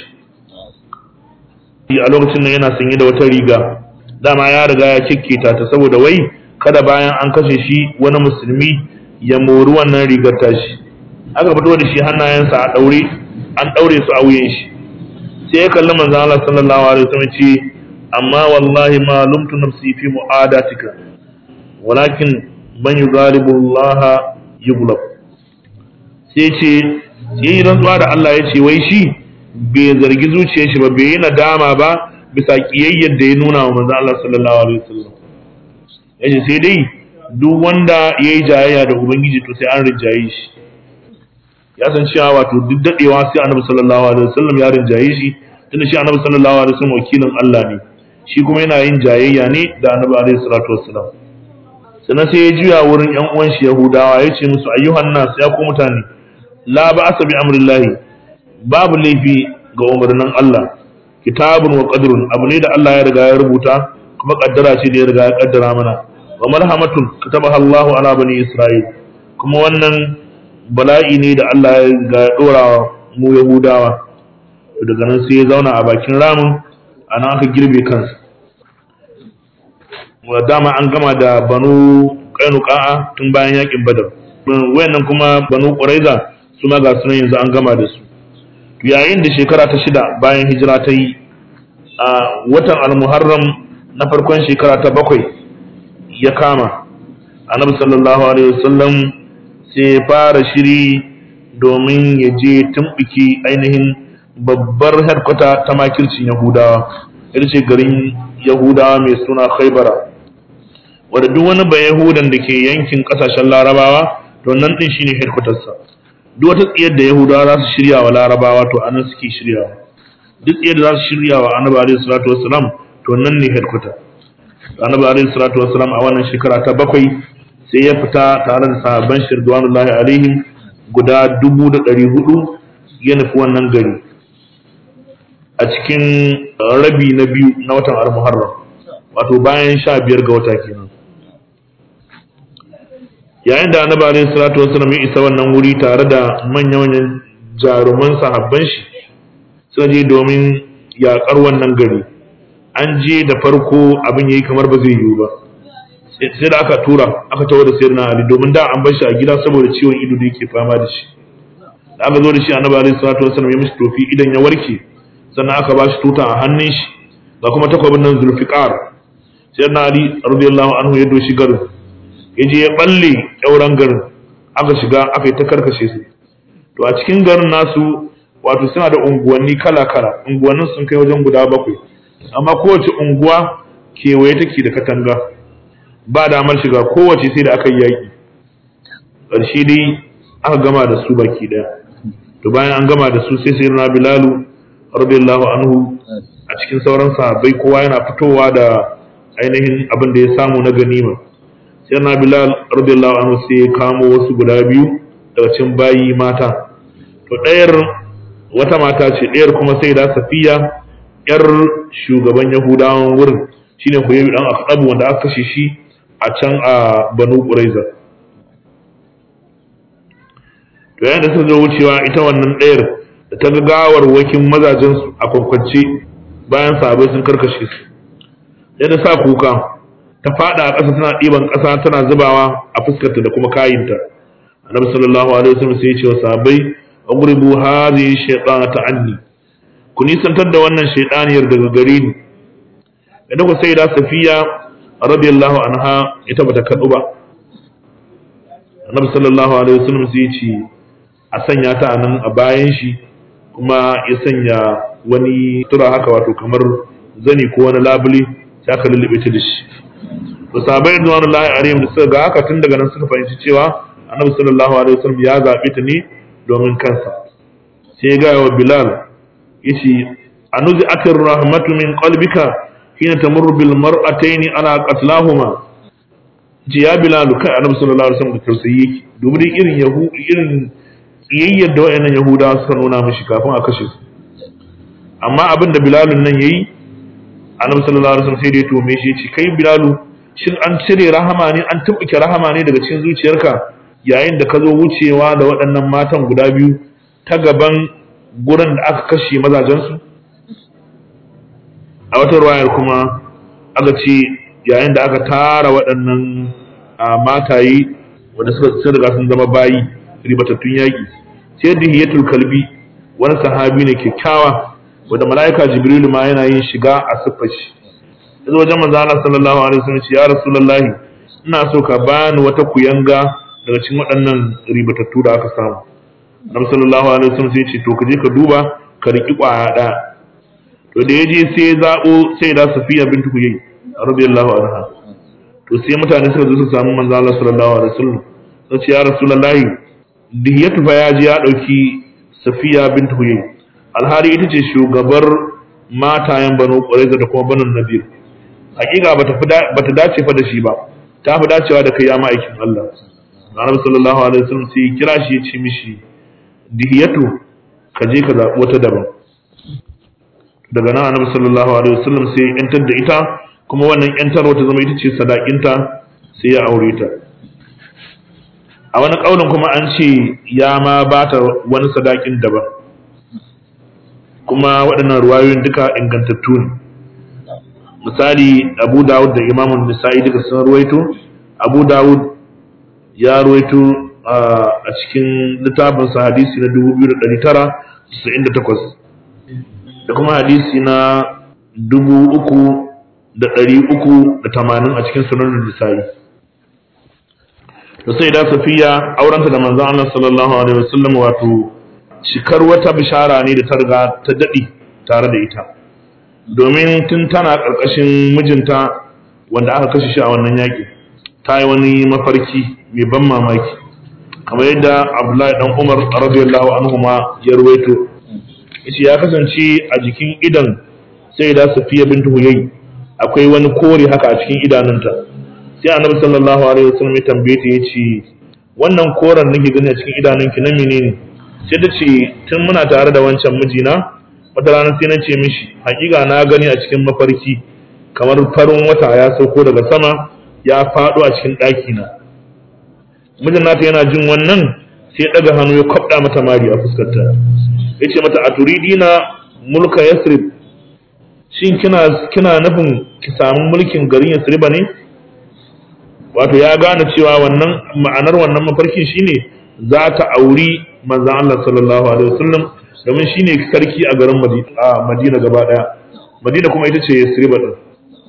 a lokacin nan yana sanye da wata riga dama ya riga ya kikkita ta saboda wai kada bayan an kashe shi wani musulmi ya mori wannan rigar tashi aka fito da shi hannayensa a daure an daure su a wuyan shi sai ya kalli manzon Allah sallallahu alaihi wasallam ce amma wallahi ma lumtu nafsi fi mu'adatika walakin man yughalibu Allah yughlab sai ce yi rantsuwa da Allah ya ce wai shi bai zargi zuciyar shi ba bai yi nadama ba bisa kiyayyar da ya nuna wa manzon Allah sallallahu alaihi wasallam yace sai dai duk wanda yayi jayayya da ubangiji to sai an rinjaye shi ya san cewa wato duk dadewa sai annabi sallallahu alaihi wasallam ya rinjaye shi tunda shi annabi sallallahu alaihi wasallam wakilin Allah ne shi kuma yana yin jayayya ne da annabi alaihi salatu wassalam sannan sai ya juya wurin yan uwan shi yahudawa ya ce musu ayyuhan nas ya ku mutane la ba'asa bi amrillahi babu laifi ga umarnin Allah kitabun wa qadrun abu ne da Allah ya riga ya rubuta kuma kaddara ce da ya riga ya kaddara mana wa marhamatun katabaha Allahu ala bani Isra'il kuma wannan bala'i ne da Allah ya riga ya dora mu Yahudawa daga nan sai ya zauna a bakin ramin ana aka girbe kansa wa dama an gama da banu kainuka tun bayan yakin badar wayannan kuma banu quraiza su ma ga sunan yanzu an gama da su yayin da shekara ta shida bayan hijira ta yi a watan al-muharram na farkon shekara ta bakwai ya kama annabi sallallahu alaihi wasallam sai ya fara shiri domin ya je tumɓuki ainihin babbar harkwata ta makircin yahudawa ita ce garin yahudawa mai suna khaibara wadda duk wani ba yahudan da ke yankin ƙasashen larabawa to nan ɗin shine headquartersa duk wata tsiyar da yahudawa za su shirya wa larabawa to anan suke shiryawa duk tsiyar da za su shirya wa annabi alaihi salatu wassalam to nan ne headquarter annabi alaihi salatu wassalam a wannan shekara ta bakwai sai ya fita tare da sahabban shirduwanullahi alaihim guda dubu da ɗari hudu ya nufi wannan gari a cikin rabi na biyu na watan al-muharram wato bayan sha biyar ga wata kenan yayin da annabi alaihi salatu wasallam ya isa wannan wuri tare da manyan jaruman sahabban shi suka je domin yaƙar wannan gari an je da farko abin yayi kamar ba zai yiwu ba sai da aka tura aka tawo da sayyidina ali domin da an bar shi a gida saboda ciwon ido da yake fama da shi da aka zo da shi annabi alaihi salatu wasallam ya mishi tofi idan ya warke sannan aka ba shi tuta a hannun shi ga kuma takwabin nan zulfiqar sayyidina ali radiyallahu anhu ya doshi garin ya je ya balle ƙyauren garin aka shiga aka yi ta karkashe su to a cikin garin nasu wato suna da unguwanni kala-kala unguwannin sun kai wajen guda bakwai amma kowace unguwa kewaye take da katanga ba damar shiga kowace sai da aka yi yaƙi ƙarshe dai aka gama da su baki ɗaya to bayan an gama da su sai sai na bilalu radiyallahu anhu a cikin sauran sahabbai kowa yana fitowa da ainihin abin da ya samu na ganima sai na bilal radiyallahu anhu sai ya kamo wasu guda biyu daga cikin bayi mata to ɗayar wata mata ce ɗayar kuma sai da safiya yar shugaban yahudawan wurin shine huyayu dan akhdabu wanda aka kashe shi a can a banu quraiza to yayin da suka zo wucewa ita wannan ɗayar da ta ga gawar wakin mazajen su a kwakwance bayan sahabbai sun karkashe su yadda sa kuka ta fada a ƙasa tana ɗiban ƙasa tana zubawa a fuskarta da kuma kayinta annabi sallallahu alaihi wasallam sai ya ce wa sahabbai agribu hadhihi shaytanata anni ku nisantar da wannan shaytaniyar daga gare ni idan ku sai da safiya radiyallahu anha ita bata kadu ba annabi sallallahu alaihi wasallam sai ya ce a sanya ta anan a bayan shi kuma ya sanya wani tura haka wato kamar zani ko wani labule sai aka lullube ta da shi to sahabbai radiyallahu alaihim da suka ga haka tun daga nan suka fahimci cewa annabi sallallahu alaihi wasallam ya zabe ta ne domin kansa sai ya gaya wa bilal yace anuzi atir rahmatu min qalbika hina tamurru bil mar'atayn ala qatlahuma ji ya bilal kai annabi sallallahu alaihi wasallam da tausayi yake dubi dai irin yahu irin kiyayyar da wayannan yahudawa suka nuna mishi kafin a kashe su amma abin da bilalun nan yayi annabi sallallahu alaihi wasallam sai da ya tome shi yace kai bilalu shin an cire rahama ne an tumbuke rahama ne daga cikin zuciyarka yayin da ka zo wucewa da waɗannan matan guda biyu ta gaban gurin da aka kashe mazajensu a wata ruwayar kuma aka ce yayin da aka tara waɗannan mataye wanda suka sun riga sun zama bayi ribatattun yaƙi sai dihiyatul kalbi wani sahabi ne kyakkyawa wanda mala'ika jibrilu ma yana yin shiga a siffar shi yanzu wajen manzo Allah sallallahu alaihi wasallam ya rasulullahi ina so ka bani wata kuyanga daga cikin waɗannan ribatattu da aka samu Annabi sallallahu alaihi wasallam sai ce to ka je ka duba ka riki kwaya ɗaya to da yaje sai zabo sai da Safiya bintu Huyay radiyallahu anha to sai mutane suka zo su samu manzo Allah sallallahu alaihi wasallam sai ce ya rasulullahi diyatu fa ya je ya dauki Safiya bintu Huyay alhari ita ce shugabar matayen Banu Qurayza da kuma Banu Nadir hakika bata bata dace fa da shi ba ta fi dacewa da kai ya ma'aikin Allah Annabi sallallahu alaihi wasallam sai kira shi ya ce mishi dihiyatu ka je ka zaɓi wata daban daga nan annabi sallallahu alaihi wasallam sai ya yantar da ita kuma wannan yantarwa ta zama ita ce sadakinta sai ya aure ta a wani ƙaunin kuma an ce ya ma ba ta wani sadakin daban kuma waɗannan ruwayoyin duka ingantattu ne misali abu dawud da imamun nisa'i duka sun ruwaito abu dawud ya ruwaito a cikin littafinsa hadisi na 2998 da kuma hadisi na 3380 a cikin sunan nisa'i da sai da safiya aurenta da manzon Allah sallallahu alaihi wasallam wato shikar wata bishara ne da ta riga ta dadi tare da ita domin tun tana karkashin mijinta wanda aka kashe shi a wannan yaki ta yi wani mafarki mai ban mamaki kamar yadda Abdullahi dan Umar radiyallahu anhu ma ya ruwaito yace ya kasance a jikin idan sai da safiya bintu huyai akwai wani kore haka a cikin idanunta sai annabi sallallahu alaihi wasallam ya tambaye ta yace wannan koran nake gani a cikin idanunki na menene sai ta ce tun muna tare da wancan mijina wata rana sai na ce mishi hakika na gani a cikin mafarki kamar farin wata ya sauko daga sama ya faɗo a cikin ɗaki na mijin nata yana jin wannan sai ɗaga hannu ya kwabda mata mari a fuskarta ya ce mata a turidina mulka yasrib shin kina kina nufin ki samu mulkin garin yasriba ne wato ya gane cewa wannan ma'anar wannan mafarkin shine za ta auri manzon Allah sallallahu alaihi wasallam domin shine sarki a garin Madina gaba daya Madina kuma ita ce Yasriba din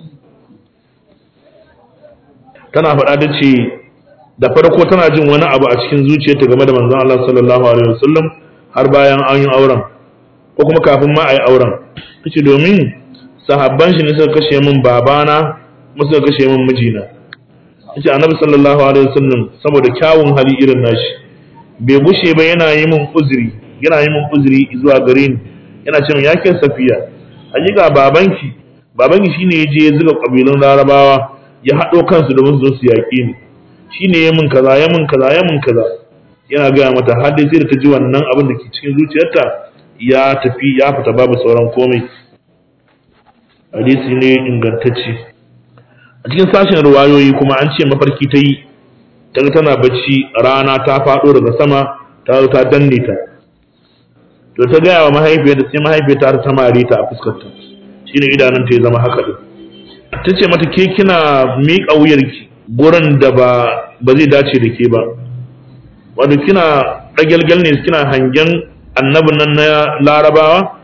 tana faɗa da ce da farko tana jin wani abu a cikin zuciyarta game da manzon Allah sallallahu alaihi wasallam har bayan an yi auren ko kuma kafin ma a yi auren tace domin sahabban shi ne suka kashe min babana kuma suka kashe min mijina yace annabi sallallahu alaihi wasallam saboda kyawun hali irin nashi bai bushe ba yana yi min uzuri yana yi min uzuri zuwa gare ni yana cewa ya ke safiya hakika babanki babanki shine ya je ya zuga kabilun larabawa ya haɗo kansu domin su zo su yaƙi ni shine ya min kaza ya min kaza ya min kaza yana gaya mata har dai sai da ta ji wannan abin da ke cikin zuciyarta ya tafi ya fita babu sauran komai hadisi ne ingantacce a cikin sashen ruwayoyi kuma an ce mafarki ta yi ta tana bacci rana ta faɗo daga sama ta zo ta danne ta to ta gaya wa mahaifiyarta sai mahaifiyarta ta mare ta a fuskarta shine idanun ta ya zama haka din ta ce mata ke kina miƙa wuyarki gurin da ba ba zai dace da ke ba wato kina ɗagyalgyal ne kina hangen annabin nan na larabawa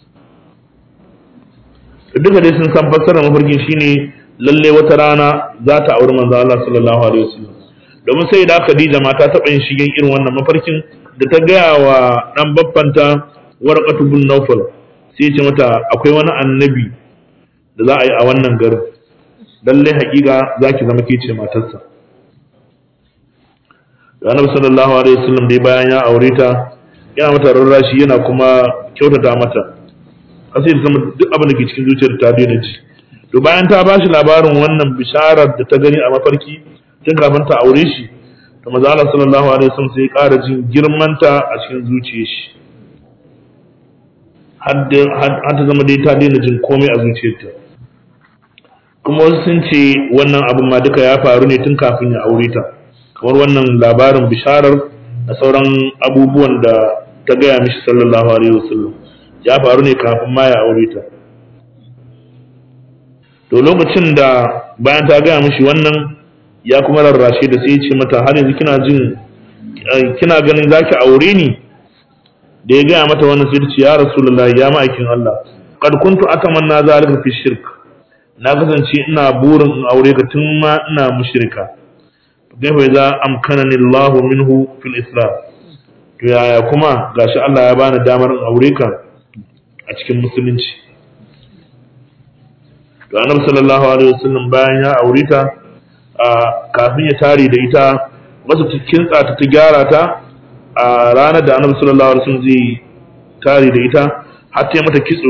duka dai sun san fassarar mafarkin shine lalle wata rana za ta auri manzo Allah sallallahu alaihi wasallam domin sai da Khadija ma ta taɓa yin shigen irin wannan mafarkin da ta gaya wa dan baffanta warqatu bin Nawfal sai ce mata akwai wani annabi da za a yi a wannan garin lalle haƙiƙa za ki zama ke ce matarsa da annabi sallallahu alaihi wasallam dai bayan ya aure ta yana mata rarrashi yana kuma kyautata mata sai ta zama duk abin da ke cikin zuciyar ta daina ji to bayan ta ba shi labarin wannan bisharar da ta gani a mafarki tun kafin ta aure shi to maza Allah sallallahu alaihi wasallam sai ya ƙara jin girmanta a cikin zuciyar shi har ta zama dai ta daina jin komai a zuciyarta kuma wasu sun ce wannan abin ma duka ya faru ne tun kafin ya aure ta kamar wannan labarin bisharar da sauran abubuwan da ta gaya mishi sallallahu alaihi wasallam ya faru ne kafin ma ya aure ta to lokacin da bayan ta gaya mishi wannan ya kuma rarrashe da sai ya ce mata har yanzu kina jin kina ganin zaki aure ni da ya gaya mata wannan sai ta ce ya rasulullahi ya ma'aikin Allah qad kuntu atamanna zalika fi shirk na kasance ina burin in aure ka tun ma ina mushrika kaifa idza amkanani Allah minhu fil islam to yaya kuma gashi Allah ya bani damar in aure ka a cikin musulunci to annabi sallallahu alaihi wasallam bayan ya aure ta kafin ya tare da ita masa cikin tsata ta gyara ta a ranar da annabi sallallahu alaihi wasallam zai tare da ita har ta mata kitso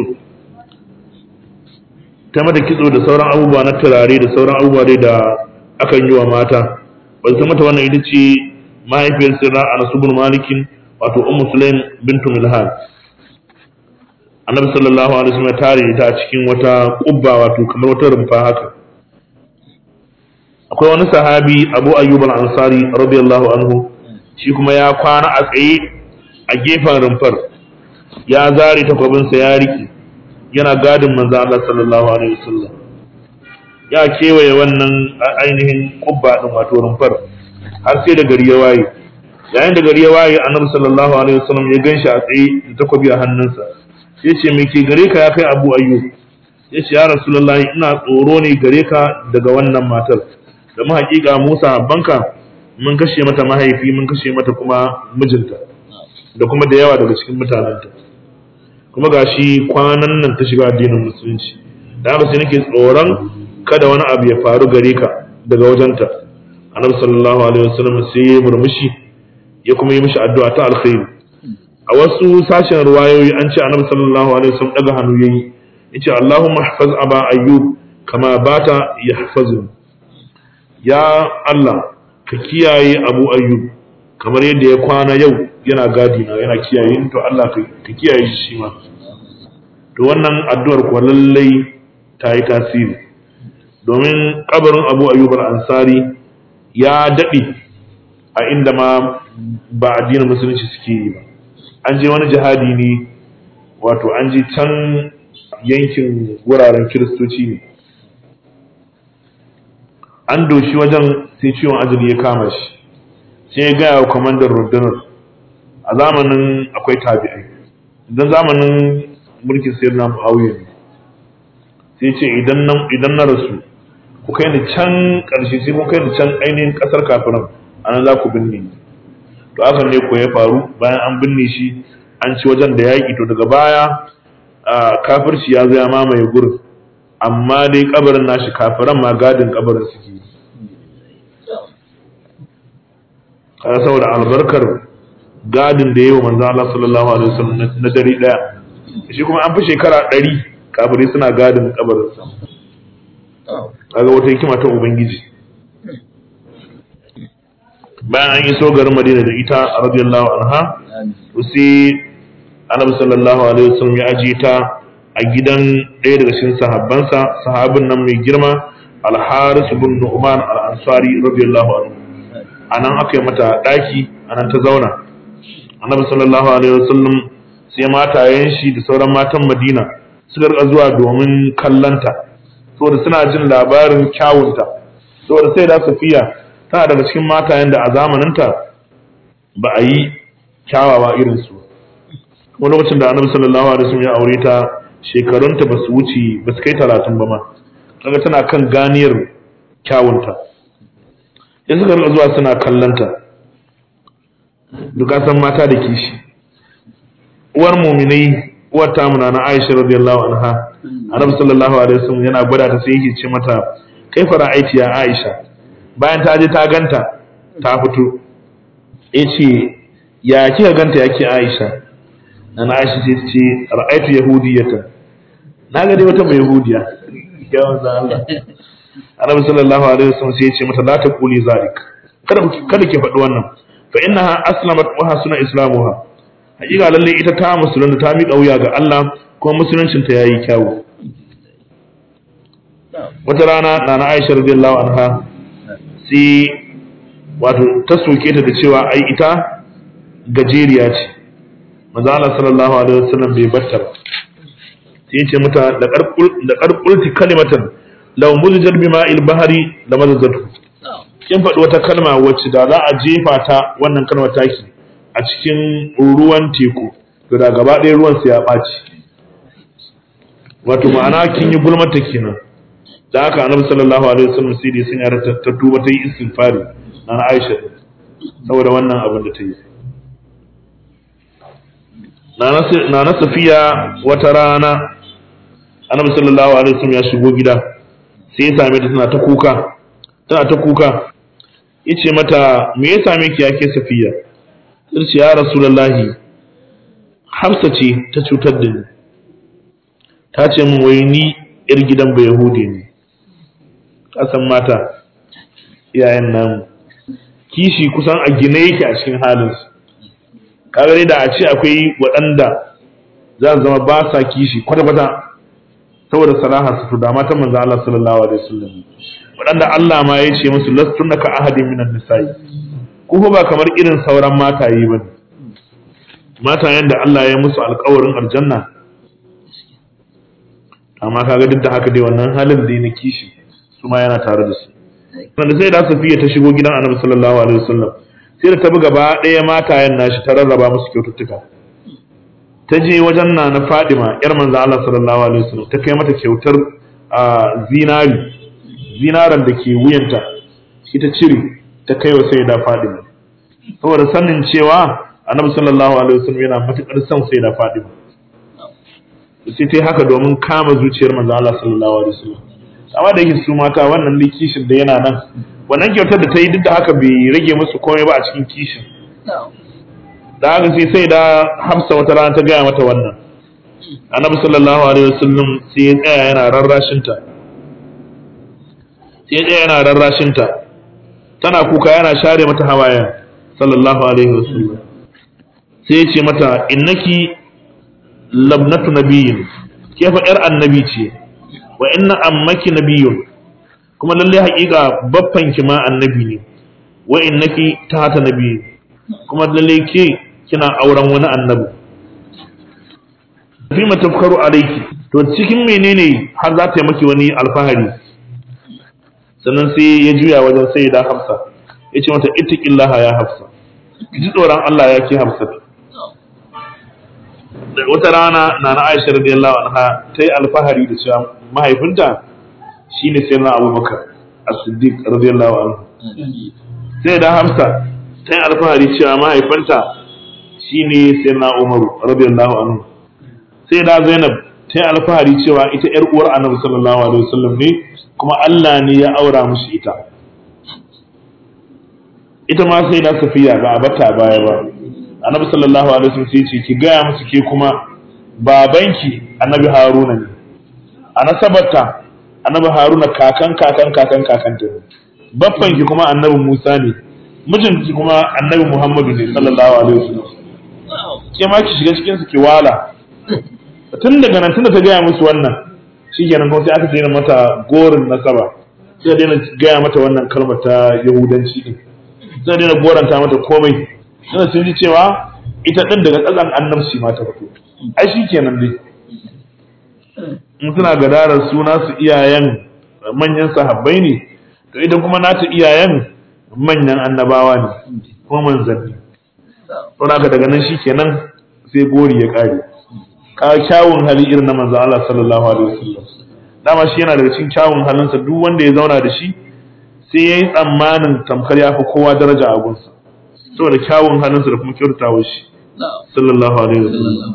ta mata kitso da sauran abubuwa na turare da sauran abubuwa dai da akan yi wa mata ba ta mata wannan ita ce mahaifiyar sirra anas ibn malikin wato ummu sulaim bintu milhan annabi sallallahu alaihi wasallam ya tare ta a cikin wata kubba wato kamar wata rumfa haka akwai wani sahabi Abu Ayyub al-Ansari radiyallahu anhu shi kuma ya kwana a tsaye a gefen rumfar ya zare takwabinsa ya rike yana gadin manzo Allah sallallahu alaihi wasallam ya kewaye wannan ainihin kubba din wato rumfar har sai da gari ya waye yayin da gari ya waye annabi sallallahu alaihi wasallam ya ganshi a tsaye da takwabi a hannunsa sai ce me ke gare ka ya kai Abu Ayyub ya ce ya Rasulullahi ina tsoro ne gare ka daga wannan matar da mu hakika Musa banka mun kashe mata mahaifi mun kashe mata kuma mijinta da kuma da yawa daga cikin mutanenta kuma gashi kwanan nan ta shiga addinin musulunci da haka sai nake tsoron kada wani abu ya faru gare ka daga wajenta annabi sallallahu alaihi wasallam sai ya murmushi ya kuma yi mishi addu'a ta alkhairi a wasu sashen ruwayoyi an ce annabi sallallahu alaihi wasallam daga hannu yayi yace Allahumma ihfaz aba ayyub kama bata yahfazu ya Allah ka kiyaye abu ayyub kamar yadda ya kwana yau yana gadi na yana kiyaye ni to Allah ka kiyaye shi shi ma to wannan addu'ar kuwa lallai ta yi tasiri domin kabarin abu ayyub al-ansari ya daɗe a inda ma ba addinin musulunci suke yi ba an je wani jihadi ne wato an je can yankin wuraren kiristoci ne an doshi wajen sai ciwon ajali ya kama shi sai ya gaya wa kwamandan rundunar a zamanin akwai tabi'ai idan zamanin mulkin sayar na mu'awiyar ne sai ce idan na rasu ku kai ni can ƙarshe sai kun kai ni can ainihin ƙasar kafiran a nan za ku binne ni to hakan ne ko ya faru bayan an binne shi an ci wajen da yaƙi to daga baya kafirci ya zo ya mamaye gurin amma dai kabarin nashi kafiran ma gadin kabarin suke yi kaga saboda albarkar gadin da yayi wa manzo Allah sallallahu alaihi wasallam na dare daya shi kuma an fi shekara 100 kafirai suna gadin kabarin sa kaga wata hikima ta ubangiji bayan an yi so garin Madina da ita radiyallahu anha sai Annabi sallallahu alaihi wasallam ya ajiye ta a gidan ɗaya daga cikin sahabbansa sahabin nan mai girma Al-Haris ibn Nu'man Al-Ansari radiyallahu anhu anan aka yi mata ɗaki anan ta zauna Annabi sallallahu alaihi wasallam sai matayen shi da sauran matan Madina suka rika zuwa domin kallanta saboda suna jin labarin kyawunta saboda sai da Safiya tana daga cikin matayen da a zamaninta ba a yi kyawawa irin su wani lokacin da annabi sallallahu alaihi wasallam ya aure ta shekarunta ba su wuce ba su kai talatin ba ma kaga tana kan ganiyar kyawunta ya suka rika zuwa suna kallanta duka san mata da kishi uwar muminai uwar tamuna na Aisha radiyallahu anha annabi sallallahu alaihi wasallam yana gwada ta sai yake ce mata kai fara aiki ya Aisha bayan ta je ta ganta ta fito yace ya kika ganta yake Aisha na Aisha ce ce ra'aitu yahudiyatan na ga dai wata mai yahudiya ya manzo Allah Annabi sallallahu alaihi wasallam sai ya ce mata la taquli zalik kada kada ki faɗi wannan fa innaha aslamat wa hasuna islamuha hakika lalle ita ta musulunta ta miƙa wuya ga Allah kuma musuluncin ta yayi kyawu wata rana nana Aisha radiyallahu anha sai wato ta soke ta da cewa ai ita gajeriya ce manzo Allah sallallahu alaihi wasallam bai batta ba sai yace mata da qarqulti kalimatan law muzijat bima il bahri la mazajatu kin faɗi wata kalma wacce da za a jefa ta wannan kalmar taki a cikin ruwan teku to da gaba ɗaya ruwan sa ya ɓaci wato ma'ana kin yi gulmata kenan da haka annabi sallallahu alaihi wasallam sai dai sun yara ta tuba ta yi istighfari na Aisha saboda wannan abin da ta yi na na safiya wata rana annabi sallallahu alaihi wasallam ya shigo gida sai ya same ta tana ta kuka tana ta kuka yace mata me ya same ki yake safiya sai ya rasulullahi hafsa ce ta cutar da ni ta ce min wai ni yar gidan ba yahudi ne kasan mata iyayen namu kishi kusan a gine yake a cikin halinsu kaga da a ce akwai waɗanda za su zama ba sa kishi kwata-kwata saboda salaha su to da matan manzo Allah sallallahu alaihi wasallam waɗanda Allah ma ya ce musu lastunna ka ahadin minan nisa'i ku ba kamar irin sauran mataye ba matayen da Allah ya musu alƙawarin aljanna amma kaga duk da haka dai wannan halin da na kishi su ma yana tare da su wanda sai da Safiya ta shigo gidan Annabi sallallahu alaihi wasallam sai da ta bi gaba ɗaya matayen nashi ta rarraba musu kyaututtuka ta je wajen na na Fadima yar manzo Allah sallallahu alaihi wasallam ta kai mata kyautar zinari zinaran da ke wuyanta shi ta cire ta kai wa sai da Fadima saboda sanin cewa Annabi sallallahu alaihi wasallam yana matukar son sai da Fadima sai ta yi haka domin kama zuciyar manzo Allah sallallahu alaihi wasallam amma da yake su mata wannan ne kishin da yana nan wannan kyautar da ta yi duk da haka bai rage musu komai ba a cikin kishin da haka sai sai da Hafsa wata rana ta gaya mata wannan Annabi sallallahu alaihi wasallam sai ya tsaya yana rarrashin ta sai ya tsaya yana rarrashin ta tana kuka yana share mata hawayen sallallahu alaihi wasallam sai ya ce mata innaki labnatu nabiyin ke fa yar annabi ce wa inna ammaki nabiyun kuma lalle haƙiƙa baffan ki ma annabi ne wa innaki tahta nabiyin kuma lalle ke kina auren wani annabi fi matafkaru alayki to cikin menene har za ta yi maki wani alfahari sannan sai ya juya wajen sai da hafsa ya ce mata ittaqillaha ya hafsa ki ji tsoron Allah ya ke hafsa wata rana na na Aisha radiyallahu anha ta yi alfahari da cewa mahaifinta shine sai na Abubakar As-Siddiq radiyallahu anhu sai da Hafsa ta yi alfahari cewa mahaifinta shine sai na Umar radiyallahu anhu sai da Zainab ta yi alfahari cewa ita yar uwar Annabi sallallahu alaihi wasallam ne kuma Allah ne ya aura musu ita ita ma sai da Safiya ba a bata baya ba annabi sallallahu alaihi wasallam sai ce ki gaya musu ke kuma babanki annabi haruna ne a nasabarta annabi haruna kakan kakan kakan kakan ta babbanki kuma annabi musa ne mijinki kuma annabi muhammadu ne sallallahu alaihi wasallam ke ma ki shiga cikin su ki wala tun daga nan tunda ta gaya musu wannan shikenan kuma sai aka daina mata gorin nasaba sai daina gaya mata wannan kalmar ta yahudanci din sai daina goranta mata komai suna sun ji cewa ita ɗin daga ƙasan annabci ma ta fito ai shi kenan dai in suna gadarar suna su iyayen manyan sahabbai ne to ita kuma nata iyayen manyan annabawa ne ko manzanni don haka daga nan shi kenan sai gori ya ƙare ka kyawun hali irin na manzan Allah sallallahu alaihi wasallam dama shi yana daga cikin kyawun halinsa duk wanda ya zauna da shi sai ya yi tsammanin tamkar ya fi kowa daraja a gunsa saboda kyawun halinsa da kuma kyautatawa shi sallallahu alaihi wasallam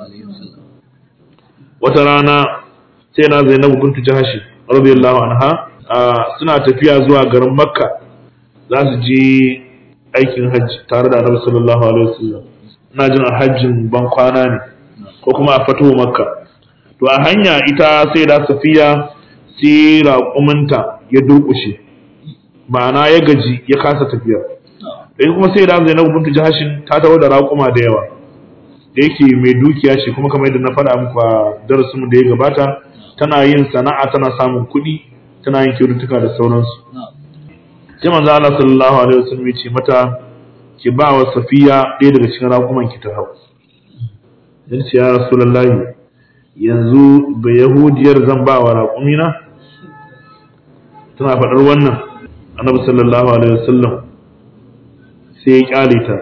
wata rana sai na Zainabu bintu Jahashi radiyallahu anha suna tafiya zuwa garin Makka za su je aikin hajji tare da Annabi sallallahu alaihi wasallam ina jin a hajjin ban kwana ne ko kuma a fatuwa Makka to a hanya ita sai da Safiya sai raƙuminta ya durƙushe ma'ana ya gaji ya kasa tafiya da kuma sai da Zainab bintu Jahashin ta tawo da raƙuma da yawa da yake mai dukiya ce kuma kamar yadda na faɗa muku a darasin mu da ya gabata tana yin sana'a tana samun kuɗi tana yin kyaututtuka da sauransu sai manzo Allah sallallahu alaihi wasallam ya ce mata ki ba wa Safiya ɗaya daga cikin raƙuman ki ta hau dan ce ya Rasulullahi yanzu ba Yahudiyar zan ba wa raƙumina tana faɗar wannan Annabi sallallahu alaihi wasallam sai ya kyale ta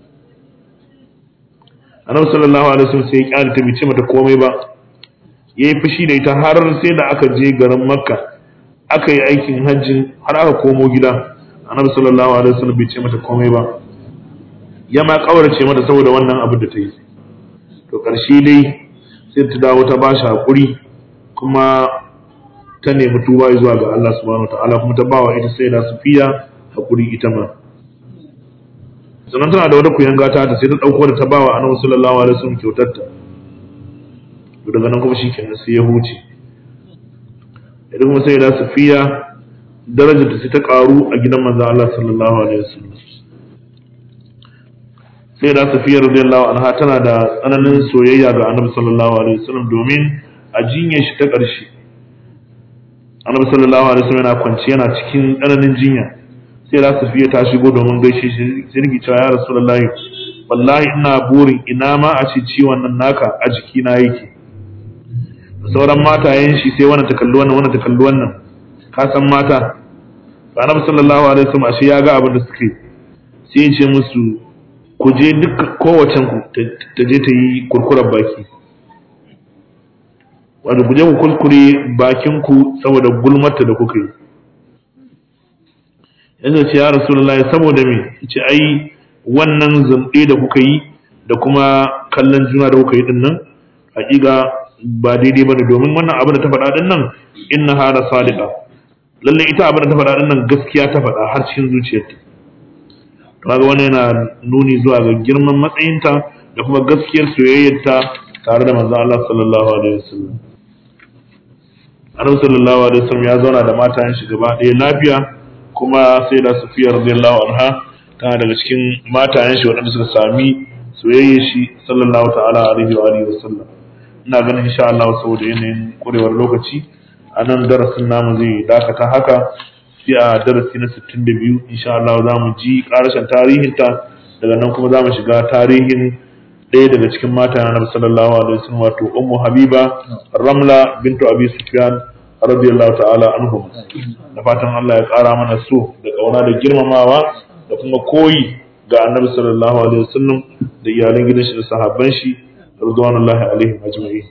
annabi sallallahu alaihi wasallam sai ya kyale ta bai ce mata komai ba yayi fushi da ita har sai da aka je garin makka aka yi aikin hajji har aka komo gida annabi sallallahu alaihi wasallam bai ce mata komai ba ya ma kaurace mata saboda wannan abu da ta yi to karshe dai sai ta dawo ta ba shi hakuri kuma ta nemi tuba zuwa ga Allah subhanahu wataala kuma ta bawa ita sai da sufiya hakuri ita ma sannan tana da wata kuyanga ta ta sai ta dauko da ta bawa annabi sallallahu alaihi wasallam kyautar ta to daga nan kuma shikenan sai ya huce idan kuma sai da safiya darajar ta sai ta karu a gidan manzo Allah sallallahu alaihi wasallam sai da safiya radiyallahu anha tana da tsananin soyayya ga annabi sallallahu alaihi wasallam domin a jinyar shi ta ƙarshe annabi sallallahu alaihi wasallam yana kwanci yana cikin tsananin jinya sai da safiya ta shigo domin gaishe shi sai rigi cewa ya rasulullahi wallahi ina burin ina ma a ce ciwon nan naka a jikina yake sauran matayen shi sai wannan ta kalli wannan wannan ta kalli wannan ka san mata annabi sallallahu alaihi wasallam ashe ya ga abin da suke sai ya ce musu ku je duk kowacen ku ta je ta yi kurkurar baki wato ku je ku kurkure bakin ku saboda gulmarta da kuka yi yanzu ce ya rasulullahi saboda me ce ai wannan zumɗe da kuka yi da kuma kallon juna da kuka yi din nan hakika ba daidai bane domin wannan abin da ta faɗa din nan inna hada sadiqa lalle ita abin da ta faɗa din nan gaskiya ta faɗa har cikin zuciyarta kaga wani yana nuni zuwa ga girman matsayinta da kuma gaskiyar soyayyarta tare da manzon Allah sallallahu alaihi wasallam Annabi sallallahu alaihi wasallam ya zauna da matayen shi gaba ɗaya lafiya kuma sai da Safiya radiyallahu anha tana daga cikin matayen shi waɗanda suka sami soyayyar shi sallallahu ta'ala alaihi wa alihi wasallam ina ganin insha Allah saboda yanayin kurewar lokaci a nan darasin namu zai dakata haka sai a darasi na 62 insha Allah za mu ji karashin tarihinta daga nan kuma za mu shiga tarihin ɗaya daga cikin mata na Nabi sallallahu alaihi wasallam wato Ummu Habiba Ramla bintu Abi Sufyan radiyallahu ta'ala anhum da fatan Allah ya ƙara mana so da kauna da girmamawa da kuma koyi ga Annabi sallallahu alaihi wasallam da iyalan gidan shi da sahabban shi radwanullahi alaihim ajma'in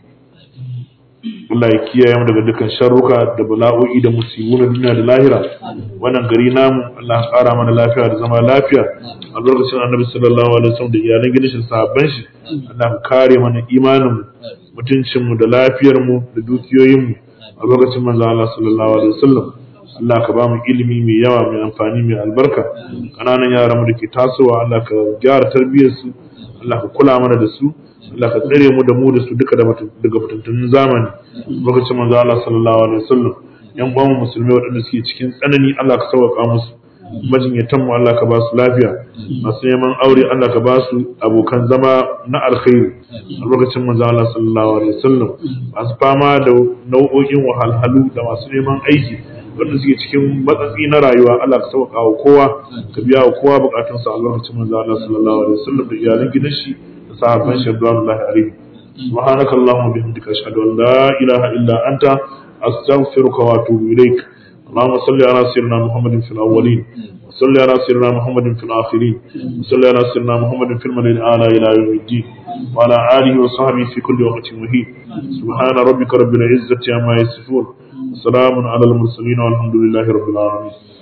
Allah ya kiyaye mu daga dukkan sharruka da bala'o'i da musibu na duniya da lahira wannan gari namu Allah ya ƙara mana lafiya da zama lafiya albarkacin annabi sallallahu alaihi wasallam da iyalan gidan shi sahabban shi Allah ya kare mana imanin mu mutuncin mu da lafiyar mu da dukiyoyin mu albarkacin manzo Allah sallallahu alaihi wasallam Allah ka ba mu ilimi mai yawa mai amfani mai albarka kananan yaran mu da ke tasowa Allah ka gyara tarbiyyar su Allah ka kula mana da su Allah ka tsare mu da mu da su duka daga fitattunin zamani lokacin manzo Allah sallallahu alaihi wasallam yan uwan musulmai waɗanda suke cikin tsanani Allah ka sauƙa musu majinyatan mu Allah ka ba su lafiya masu neman aure Allah ka ba su abokan zama na alkhairi a lokacin manzo Allah sallallahu alaihi wasallam masu fama da nau'o'in wahalhalu da masu neman aiki wanda suke cikin matsatsi na rayuwa Allah ka sauƙa wa kowa ka biya wa kowa bukatunsa a lokacin manzo Allah sallallahu alaihi wasallam da iyalan gidan shi sahabban shi radiyallahu alaihi subhanaka allahumma bihamdika ashhadu an la ilaha illa anta astaghfiruka wa atubu ilaik اللهم صل على سيدنا محمد في الاولين وصل على سيدنا محمد في الاخرين وصل على سيدنا محمد في الملأ الاعلى الى يوم الدين وعلى اله وصحبه في كل وقت مهين سبحان ربك رب العزه عما يصفون وسلام على المرسلين والحمد لله رب العالمين